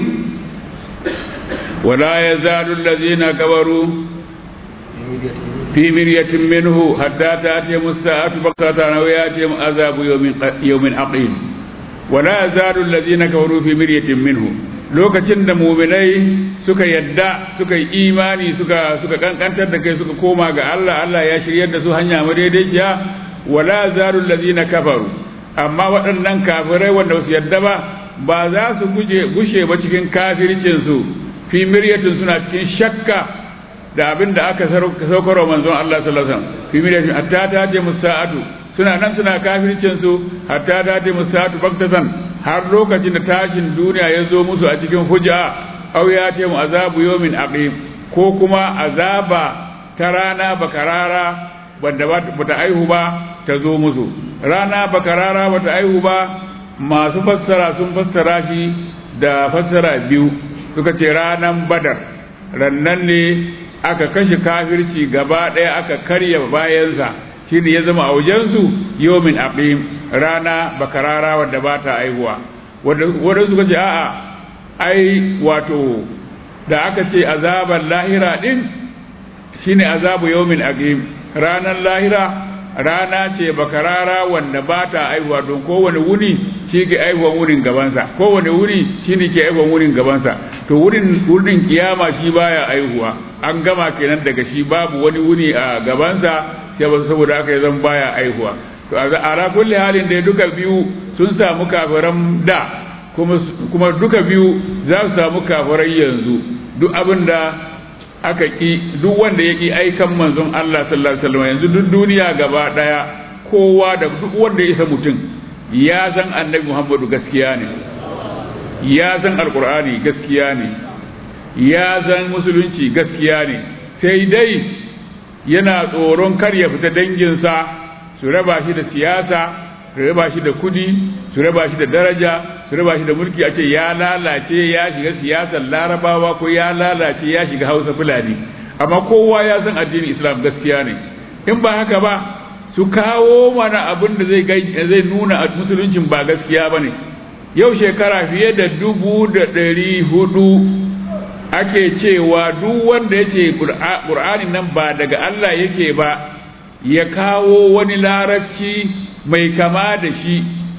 ولا يزال الذين كفروا في مرية منه حتى تأتيهم الساعة بغتة أو يأتيهم عذاب يوم يوم عقيم ولا يزال الذين كفروا في مرية منه lokacin da muminai suka yadda suka yi imani suka suka kankantar da kai suka koma ga Allah Allah ya shiryar da su hanya madaidaiciya wala zarul ladina kafaru amma waɗannan kafirai wanda su yadda ba ba za su guje gushe ba cikin kafircin su fi miryatin suna cikin shakka da abin da aka saukarwa manzon Allah sallallahu alaihi wasallam fi miryatin hatta ta je musa'atu suna nan suna kafircin su hatta ta je musa'atu baktatan har lokacin da tashin duniya ya zo musu a cikin hujja aw ya ce mu azabu yawmin aqim ko kuma azaba ta rana bakarara wanda ba ta aihu ba ta zo musu rana bakarara ba ta aihu ba masu fassara sun fassara shi da fassara biyu suka ce ranan badar rannan ne aka kashe kafirci gaba ɗaya aka karya bayansa shi ne ya zama a wajensu yomin aqim rana bakarara wadda ba ta aihuwa wadda suka ce a'a ai wato da aka ce azaban lahira din shine azabu yomin aqim ranar lahira rana ce bakarara wanda ba ta aihuwa don kowane wuni shi ke aihuwan wurin gabansa kowane wuri shi ne ke aihuwan wurin gabansa to wurin wurin kiyama shi baya aihuwa an gama kenan daga shi babu wani wuni a gabansa sai ba saboda aka yi zan baya aihuwa to a ala kulli halin da duka biyu sun samu kafiran da kuma kuma duka biyu za su samu kafirai yanzu duk abin da aka ki duk wanda ya ki aikan manzon Allah sallallahu alaihi wasallam yanzu duk duniya gaba daya kowa da duk wanda ya isa mutum ya san annabi Muhammadu gaskiya ne ya san alqur'ani gaskiya ne ya san musulunci gaskiya ne sai dai yana tsoron kar ya fita danginsa su raba shi da siyasa su raba shi da kudi su raba shi da daraja su raba shi da mulki a ce ya lalace ya shiga siyasar larabawa ko ya lalace ya shiga hausa fulani amma kowa ya san addinin islam gaskiya ne in ba haka ba su kawo mana abin da zai zai nuna a musuluncin ba gaskiya ba ne yau shekara fiye da dubu da ɗari hudu ake cewa duk wanda ya ce ƙur'anin nan ba daga Allah yake ba ya kawo wani larabci mai kama da shi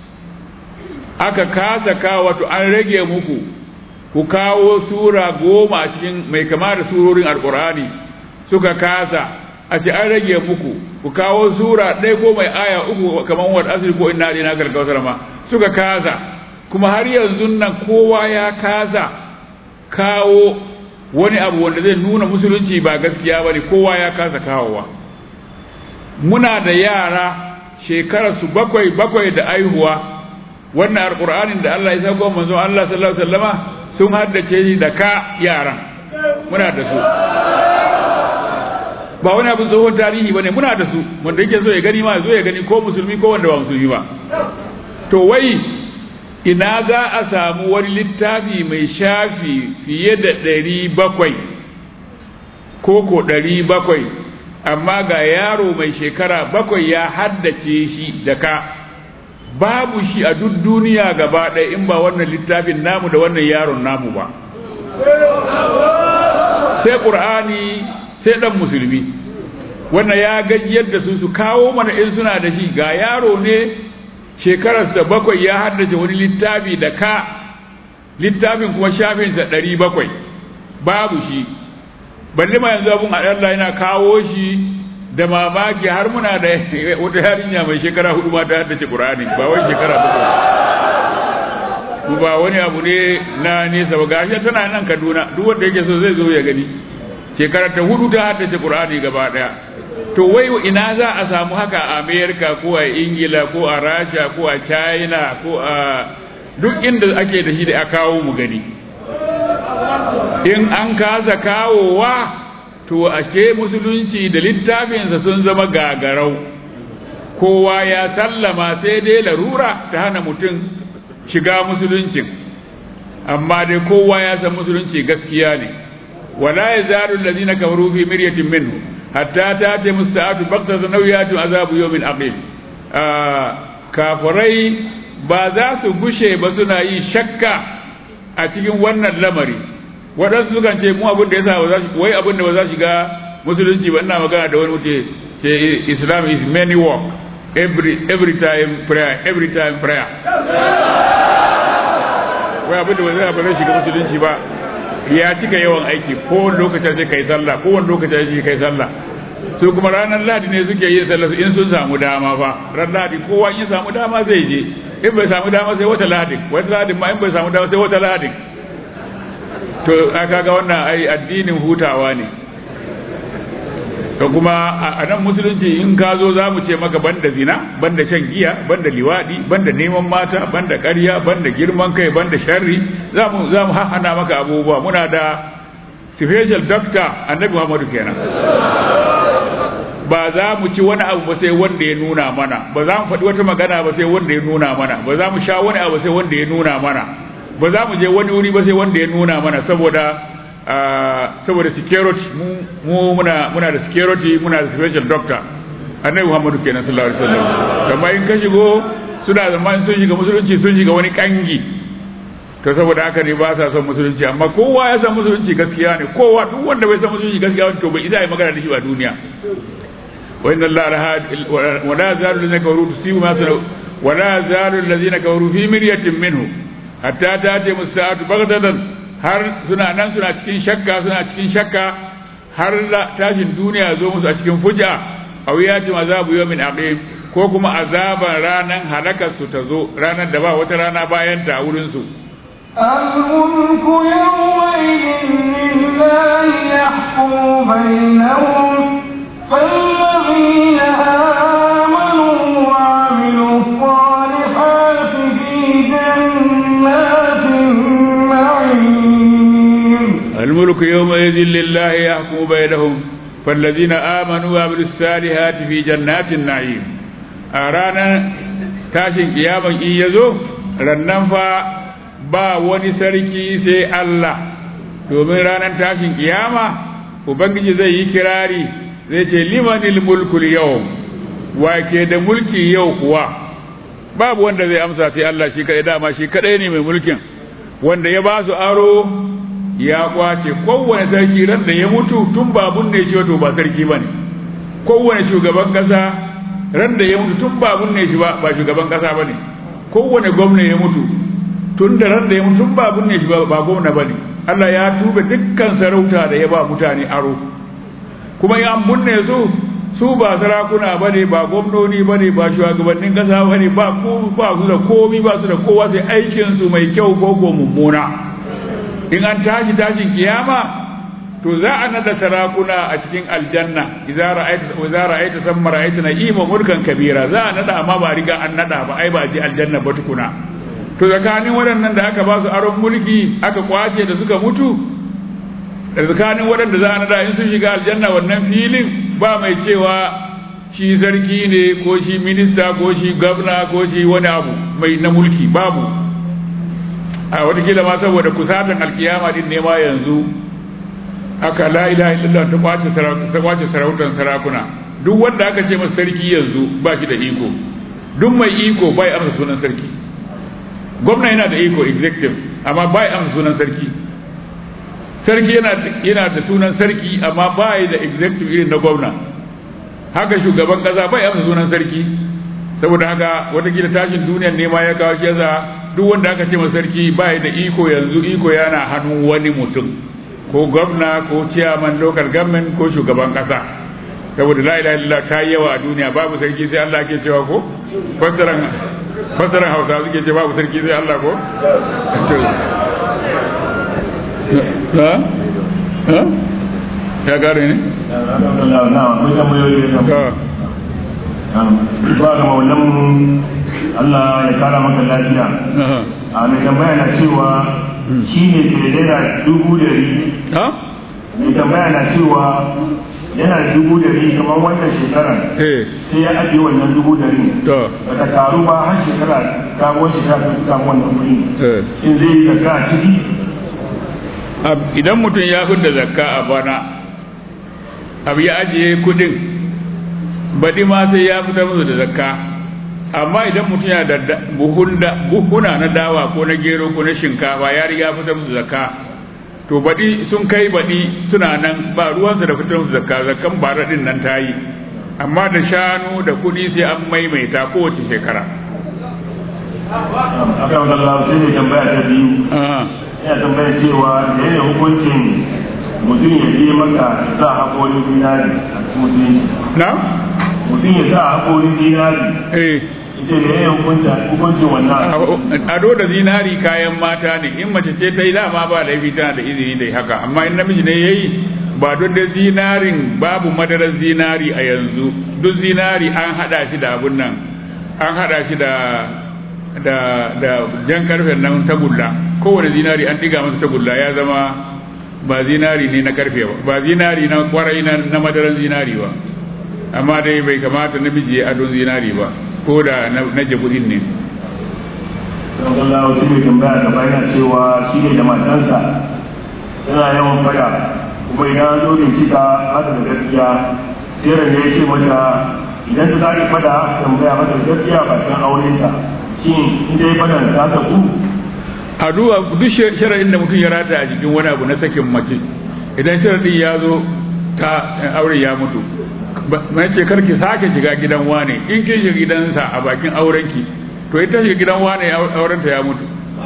aka kasa kawo wato an rage muku ku kawo sura goma cikin mai kama da surorin alƙur'ani suka kasa a ce an rage muku ku kawo sura ɗaya ko mai aya uku kamar wata asiri ko ina ɗina kalkautar ma suka kasa kuma har yanzu nan kowa ya kasa kawo wani abu wanda zai nuna musulunci ba gaskiya ba ne kowa ya kasa kawowa muna da yara shekararsu bakwai bakwai da aihuwa wannan alƙur'anin da Allah ya sako manzon Allah sallallahu alaihi wasallama sun haddace shi da ka yaran muna da su ba wani abin tsohon tarihi bane muna da su wanda yake so ya gani ma zo ya gani ko musulmi ko wanda ba musulmi ba to wai ina za a samu wani littafi mai shafi fiye da ɗari bakwai ko ko ɗari bakwai amma ga yaro mai shekara bakwai ya haddace shi da ka babu shi a duk duniya gaba ɗaya in ba wannan littafin namu da wannan yaron namu ba sai ƙur'ani sai ɗan musulmi wannan ya gajiyar da su su kawo mana in suna da shi ga yaro ne shekararsa bakwai ya haddace wani littafi da ka littafin kuma shafinsa ɗari bakwai babu shi balle ma yanzu abun Allah yana kawo shi da mamaki har muna da wata yarinya mai shekara hudu ma ta haddace Qur'ani ba wai shekara bakwai ba wani abu ne na nesa ba gashi tana nan Kaduna duk wanda yake so zai zo ya gani shekara ta hudu ta haddace Qur'ani gaba daya to wai ina za a samu haka a America ko a Ingila ko a Rasha ko a China ko a duk inda ake da shi da a kawo mu gani in an kasa kawowa to ashe musulunci da littafinsa sun zama gagarau kowa ya sallama sai dai larura ta hana mutum shiga musuluncin amma dai kowa ya san musulunci gaskiya ne wala yazalu allazina kafaru fi miryatin minhu hatta ta'ti musta'atu baqtatan aw yatu azabu yawmin aqim kafirai ba za su gushe ba suna yi shakka a cikin wannan lamari waɗansu sukan ce mu abin da ya sa ba za su wai abin da ba za su shiga musulunci ba ina magana da wani mutum ce islam is many work every every time prayer every time prayer wai abin da ba za ba zai shiga musulunci ba ya cika yawan aiki kowane lokacin sai kai sallah kowane lokacin sai kai sallah su kuma ranar ladi ne suke yin sallah in sun samu dama fa ran ladi kowa in samu dama zai je in bai samu dama sai wata ladin wata ladin ma in bai samu dama sai wata ladin to aka ga wannan ai addinin hutawa ne to kuma a nan musulunci in ka zo za mu ce maka banda zina banda shan giya banda liwadi banda neman mata banda ƙarya banda girman kai banda sharri za mu za mu hahana maka abubuwa muna da special doctor annabi Muhammadu kenan ba za mu ci wani abu ba sai wanda ya nuna mana ba za mu faɗi wata magana ba sai wanda ya nuna mana ba za mu sha wani abu sai wanda ya nuna mana ba za mu je wani wuri ba sai wanda ya nuna mana saboda saboda security mu muna muna da security muna da special doctor annabi Muhammadu kenan sallallahu alaihi wasallam amma in ka shigo suna zaman sun shiga musulunci sun shiga wani kangi to saboda haka ne ba sa son musulunci amma kowa ya san musulunci gaskiya ne kowa duk wanda bai san musulunci gaskiya to bai isa yi magana da shi a duniya wa inna allaha wa la zalu allazina kafaru tusibu ma sanu wa la zalu allazina kafaru fi miryatin minhu hatta ta'ti musa'atu baghdatan har suna nan suna cikin shakka suna cikin shakka har tashin duniya zo musu a cikin fuja aw yati azabu yawmin aqim ko kuma azaban ranan halakar su ta zo ranar da ba wata rana bayan ta wurin su الملك يومئذ لله يحكم بينهم فالذين آمنوا وعملوا الصالحات في جنات النعيم الملك يومئذ لله يحكم بينهم فالذين آمنوا وعملوا الصالحات في جنات النعيم أرانا تاشن قياما إن يزو رنن فا ba wani sarki sai Allah domin ranar tashin kiyama ubangiji zai yi kirari zai ce limanil mulkul yau wake da mulki yau kuwa babu wanda zai amsa sai Allah shi kadai dama shi kadai ne mai mulkin wanda ya ba su aro ya kwace kowane sarki ran da ya mutu tun babun ne shi wato ba sarki bane kowane shugaban kasa ran da ya mutu tun babun ne shi ba ba shugaban kasa bane kowane gwamna ya mutu tun da ran da ya mutu tun babun ne shi ba ba gwamna bane Allah ya tuba dukkan sarauta da ya ba mutane aro kuma ya munne su su ba sarakuna bane ba gwamnoni bane ba shugabannin kasa bane ba ko ba su da komi ba su da kowa sai aikin su mai kyau ko ko mummuna in an tashi tashin kiyama to za a nada sarakuna a cikin aljanna idza ra'aita idza ra'aita samma ra'aita na'ima mulkan kabira za a nada amma ba riga an nada ba ai ba ji aljanna ba tukuna to tsakanin waɗannan da aka ba su aron mulki aka kwace da suka mutu da tsakanin waɗanda za a nada in sun shiga aljanna wannan filin ba mai cewa shi sarki ne ko shi minista ko shi gwamna ko shi wani abu mai na mulki babu a watakila ma saboda kusatan alkiyama din ne ma yanzu aka la ilaha illallah ta kwace ta kwace sarautar sarakuna duk wanda aka ce masa sarki yanzu ba shi da iko duk mai iko bai amsa sunan sarki gwamna yana da iko executive amma bai amsa sunan sarki sarki yana yana da sunan sarki amma bai da executive irin na gwamna haka shugaban kasa bai amsa sunan sarki saboda haka watakila tashin duniyar ne ma ya kawo shi yasa duk wanda aka ce masa sarki ba da iko yanzu iko yana hannun wani mutum ko gwamna ko ciyaman local government ko shugaban kasa saboda la ilaha illallah ta yawa a duniya babu sarki sai Allah ke cewa ko fassaran fassaran Hausa suke ce babu sarki sai Allah ko ha ha ya gare ne na akwai tambayoyi da to ba ga maulan Allah ya kara maka lafiya aha. a mai tambaya na cewa shi ne ke da naira dubu dari ha mai tambaya na cewa yana da dubu dari kamar wannan shekarar eh sai ya ajiye wannan dubu dari to ba ta karu ba har shekara sabuwar shekara ta samu wannan kuɗi eh shin zai yi zakka a ciki Ab- idan mutum ya fi da zakka a bana abu ya ajiye kudin baɗi ma sai ya fitar musu da zakka amma idan mutum ya da da- buhun da- buhuna na dawa ko na gero ko na shinkafa ya riga fitar musu zakka to baɗi sun kai baɗi suna nan ba ruwansa da fitar musu zakka zakkan bara ɗin nan ta yi amma da shanu da kuɗi sai an maimaita kowace shekara a kan Allah sai mai tambaya ta biyu Ah, yana tambaya cewa da yana hukuncin mutum ya je maka ya sa haƙorin dinari a cikin musulunci na mutum ya sa haƙorin dinari eh ita da yana hukunta hukuncin wannan ado da zinari kayan mata ne in mace ce ta yi dama ba laifi tana da izini da haka amma in namiji ne yayi ba don da zinarin babu madarar zinari a yanzu duk zinari an hada shi da abun nan an hada shi da da da jan karfen nan tagulla kowane zinari an diga masa tagulla ya zama ba zinari ne na karfe ba ba zinari na kwarai na, na madarar zinari ba amma dai bai kamata namiji ya adon zinari ba ko da na, na jabudin ne don Allah wasu mai tambaya gaba yana cewa shi ne da matansa yana yawan fada kuma idan an zo bincika haka da gaskiya sai da ya ce mata idan ta sake fada tambaya mata gaskiya ba kan aurenta shin in dai fadan ta tabu a duba duk sharaɗin da mutum ya rata a jikin wani abu na sakin mace idan sharaɗin ya zo ta aure ya mutu mai ce karki sake shiga gidan wane in kin shiga gidansa a bakin aurenki to ita shiga gidan wane aurenta ya mutu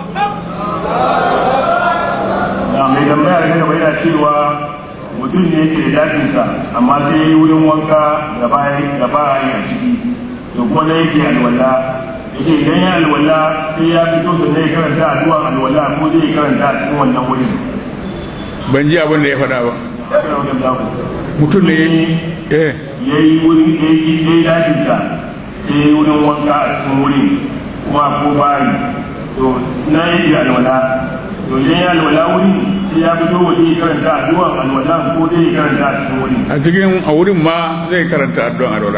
da mai tambaya da gaba yana cewa mutum ne yake da dakinsa amma sai ya yi wurin wanka da bayan da ba a yi a ciki to kuma na yake alwala yake idan ya alwala sai ya fito da ya karanta addu'a alwala ko zai karanta a cikin wannan wurin ban ji abin da ya faɗa ba Haka da wajen zaku. mutum ne ya yi eh ya yi wurin ya yi ya yi dakinsa sai ya yi wurin wanka a cikin wurin kuma ko bayi to na yake alwala to idan ya alwala wurin sai ya fito waje ya karanta addu'a alwala ko zai karanta a cikin wurin a cikin a wurin ma zai karanta addu'an alwala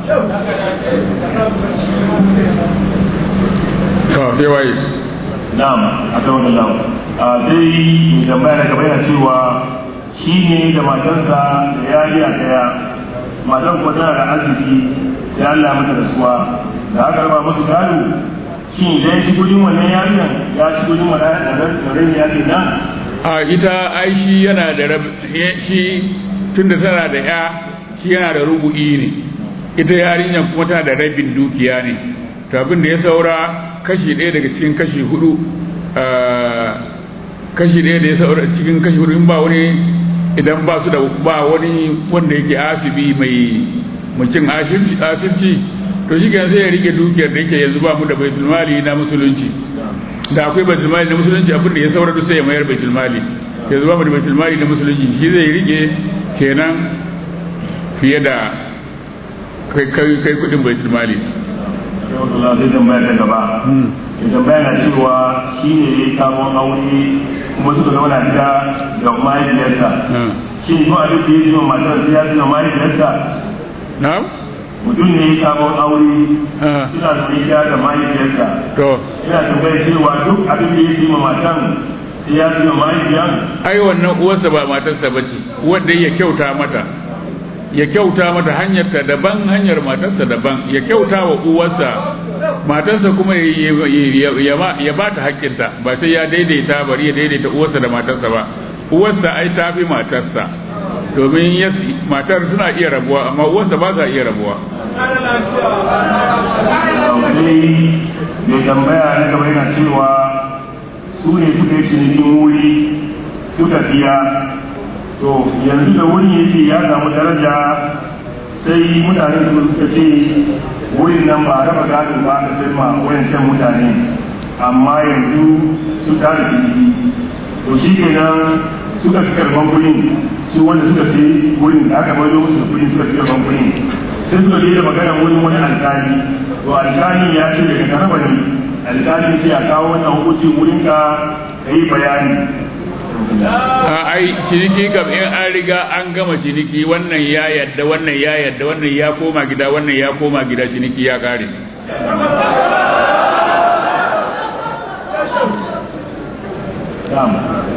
to sai waye na'am a kan wannan lawa a sai mai tambaya na gaba yana cewa shi ne da matarsa da yariya daya matan kuma tana da arziki sai Allah mata rasuwa da aka raba musu gado shi idan ya ci gudun wannan yariyan ya ci gudun wannan da rai ya ce nan a ita ai shi yana da rab shi tunda tana da ya shi yana da rubu'i ne ita yarinyar kuma tana da rabin dukiya ne to abin da ya saura kashi ɗaya daga cikin kashi hudu kashi ɗaya da ya saura cikin kashi hudu in ba wani idan ba su da ba wani wanda yake asibi mai mucin asibci to shi kan sai ya rike dukiyar da yake yanzu ba mu da baitul mali na musulunci da akwai baitul mali na musulunci abin da ya saura duk sai ya mayar baitul mali yanzu ba mu da baitul mali na musulunci shi zai rike kenan fiye da kai kai kai kudin baitul mali Allah zai tambaya ta gaba ya tambaya na cewa shi ne ya sabon aure kuma suka zauna gida da mahaifiyarsa shi ne kuma duk da ya zama matar sai ya zama mahaifiyarsa na'am mutum ne ya sabon aure suna da gida da mahaifiyarsa to yana tambaya cewa duk abin da ya zama matan sai ya zama mahaifiyar ai wannan uwarsa ba matarsa bace wanda ya kyauta mata ya kyauta mata hanyarta daban hanyar matarsa daban ya kyauta wa uwarsa matarsa kuma ya ba ta haƙƙinta ba sai ya daidaita bari ya daidaita uwarsa da matarsa ba uwarsa ai ta fi matarsa domin matar suna iya rabuwa amma uwarsa ba za iya rabuwa sai mai tambaya na gaba yana cewa su ne suka yi cinikin wuri suka biya to yanzu da wuri yake ya samu daraja sai mutane su suka ce wurin nan ba raba gadon ba ka sai ma wayancan mutane amma yanzu su tada ciniki to shi kenan suka fi karban kuɗin su wanda suka fi wurin da aka bai musu kuɗin suka fi karban kuɗin sai suka je da magana wurin wani alkali to alkali ya ce daga karaba ne alkali ce a kawo wannan hukuncin wurin ka ka yi bayani a ai ciniki kam in an riga an gama ciniki wannan ya yadda wannan ya yadda wannan ya koma gida wannan ya koma gida ciniki ya kare Na'am.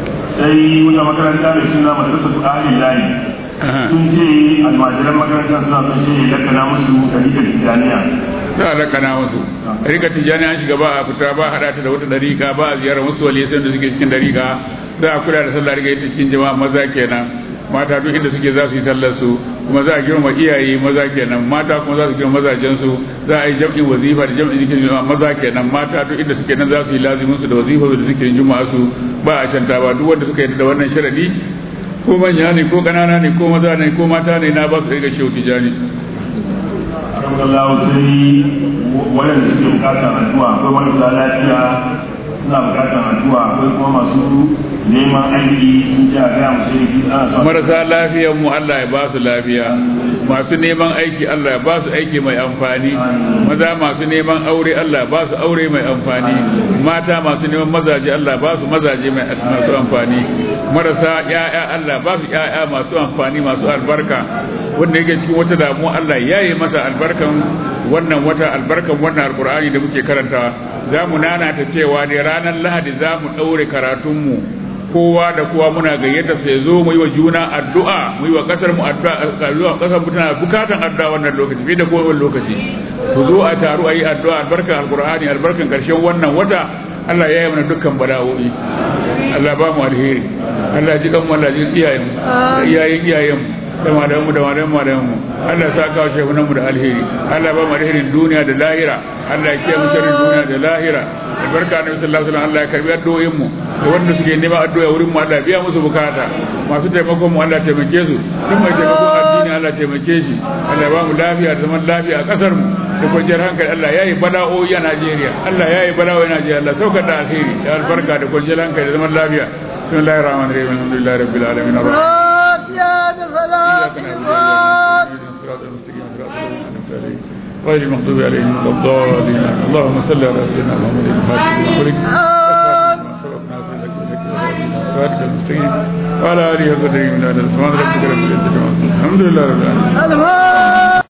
sai wata makaranta da suna madrasa su ahalin layi sun ce almajiran makarantar suna son shi ya lakana musu ɗariƙar tijaniya za a lakana musu rika tijani an shiga ba a fita ba a haɗa ta da wata dariƙa ba a ziyarar wasu walisan da suke cikin dariƙa za a kula da sallah riga ita cikin jama'a maza kenan mata duk inda suke za su yi sallar su kuma za a girma iyaye maza kenan mata kuma za su girma mazajen su za a yi jam'in wazifa da jam'in zikirin juma'a maza kenan mata duk inda suke nan za su yi lazimin su da wazifa da zikirin juma'a su ba a canta ba duk wanda suka yi da wannan sharadi ko manya ne ko kanana ne ko maza ne ko mata ne na ba su riga shehu tijani alhamdulillah sai waɗanda suke bukatar addu'a akwai marasa lafiya suna bukatar addu'a akwai kuma masu neman aiki sun ji a gaya musu yi ana son marasa lafiyar mu Allah ya ba su lafiya masu neman aiki Allah ya ba su aiki mai amfani maza masu neman aure Allah ya ba su aure mai amfani mata masu neman mazaje Allah ya ba su mazaje mai masu amfani marasa ƴaƴa Allah ya ba su ƴaƴa masu amfani masu albarka wanda yake cikin wata damuwa Allah ya yi masa albarkan wannan wata albarkan wannan alqur'ani da muke karantawa za mu nana ta cewa ne ranar lahadi za mu ɗaure karatunmu kowa da kowa muna gayyata sai zo mu yi wa juna addu'a mu yi wa kasar mu addu'a zuwa kasar mu tana bukatan addu'a wannan lokaci fi da kowane lokaci ku zo a taru a yi addu'a albarkan alqur'ani albarkan karshen wannan wata Allah ya yi mana dukkan bala'o'i Allah ba mu alheri Allah ji kan mu Allah ji iyayen mu da iyayen iyayen mu da malamu da malamu malamu mu Allah ya saka wa shehunan mu da alheri Allah ba mu alherin duniya da lahira Allah ya kiyaye mu sharrin duniya da lahira albarka annabi sallallahu alaihi wasallam Allah ya karbi addu'o'in mu da wanda suke neman addu'a wurin mu Allah ya biya musu bukata masu taimakon mu Allah ya taimake su duk mai taimakon addini Allah ya taimake shi Allah ya ba mu lafiya da zaman lafiya a kasar mu da kwanciyar hankali Allah ya yi bala'o'i a Najeriya Allah ya yi bala'o'i a Najeriya Allah saukar da alheri da albarka da kwanciyar hankali da zaman lafiya bismillahir rahmanir rahim alhamdulillahi rabbil alamin arrahman غير المغضوب عليهم ولا الضالين اللهم صل على سيدنا محمد الفاتح المستقيم وعلى اله وصحبه من اهل سبحان ربك رب العزه عما يصفون الحمد لله رب العالمين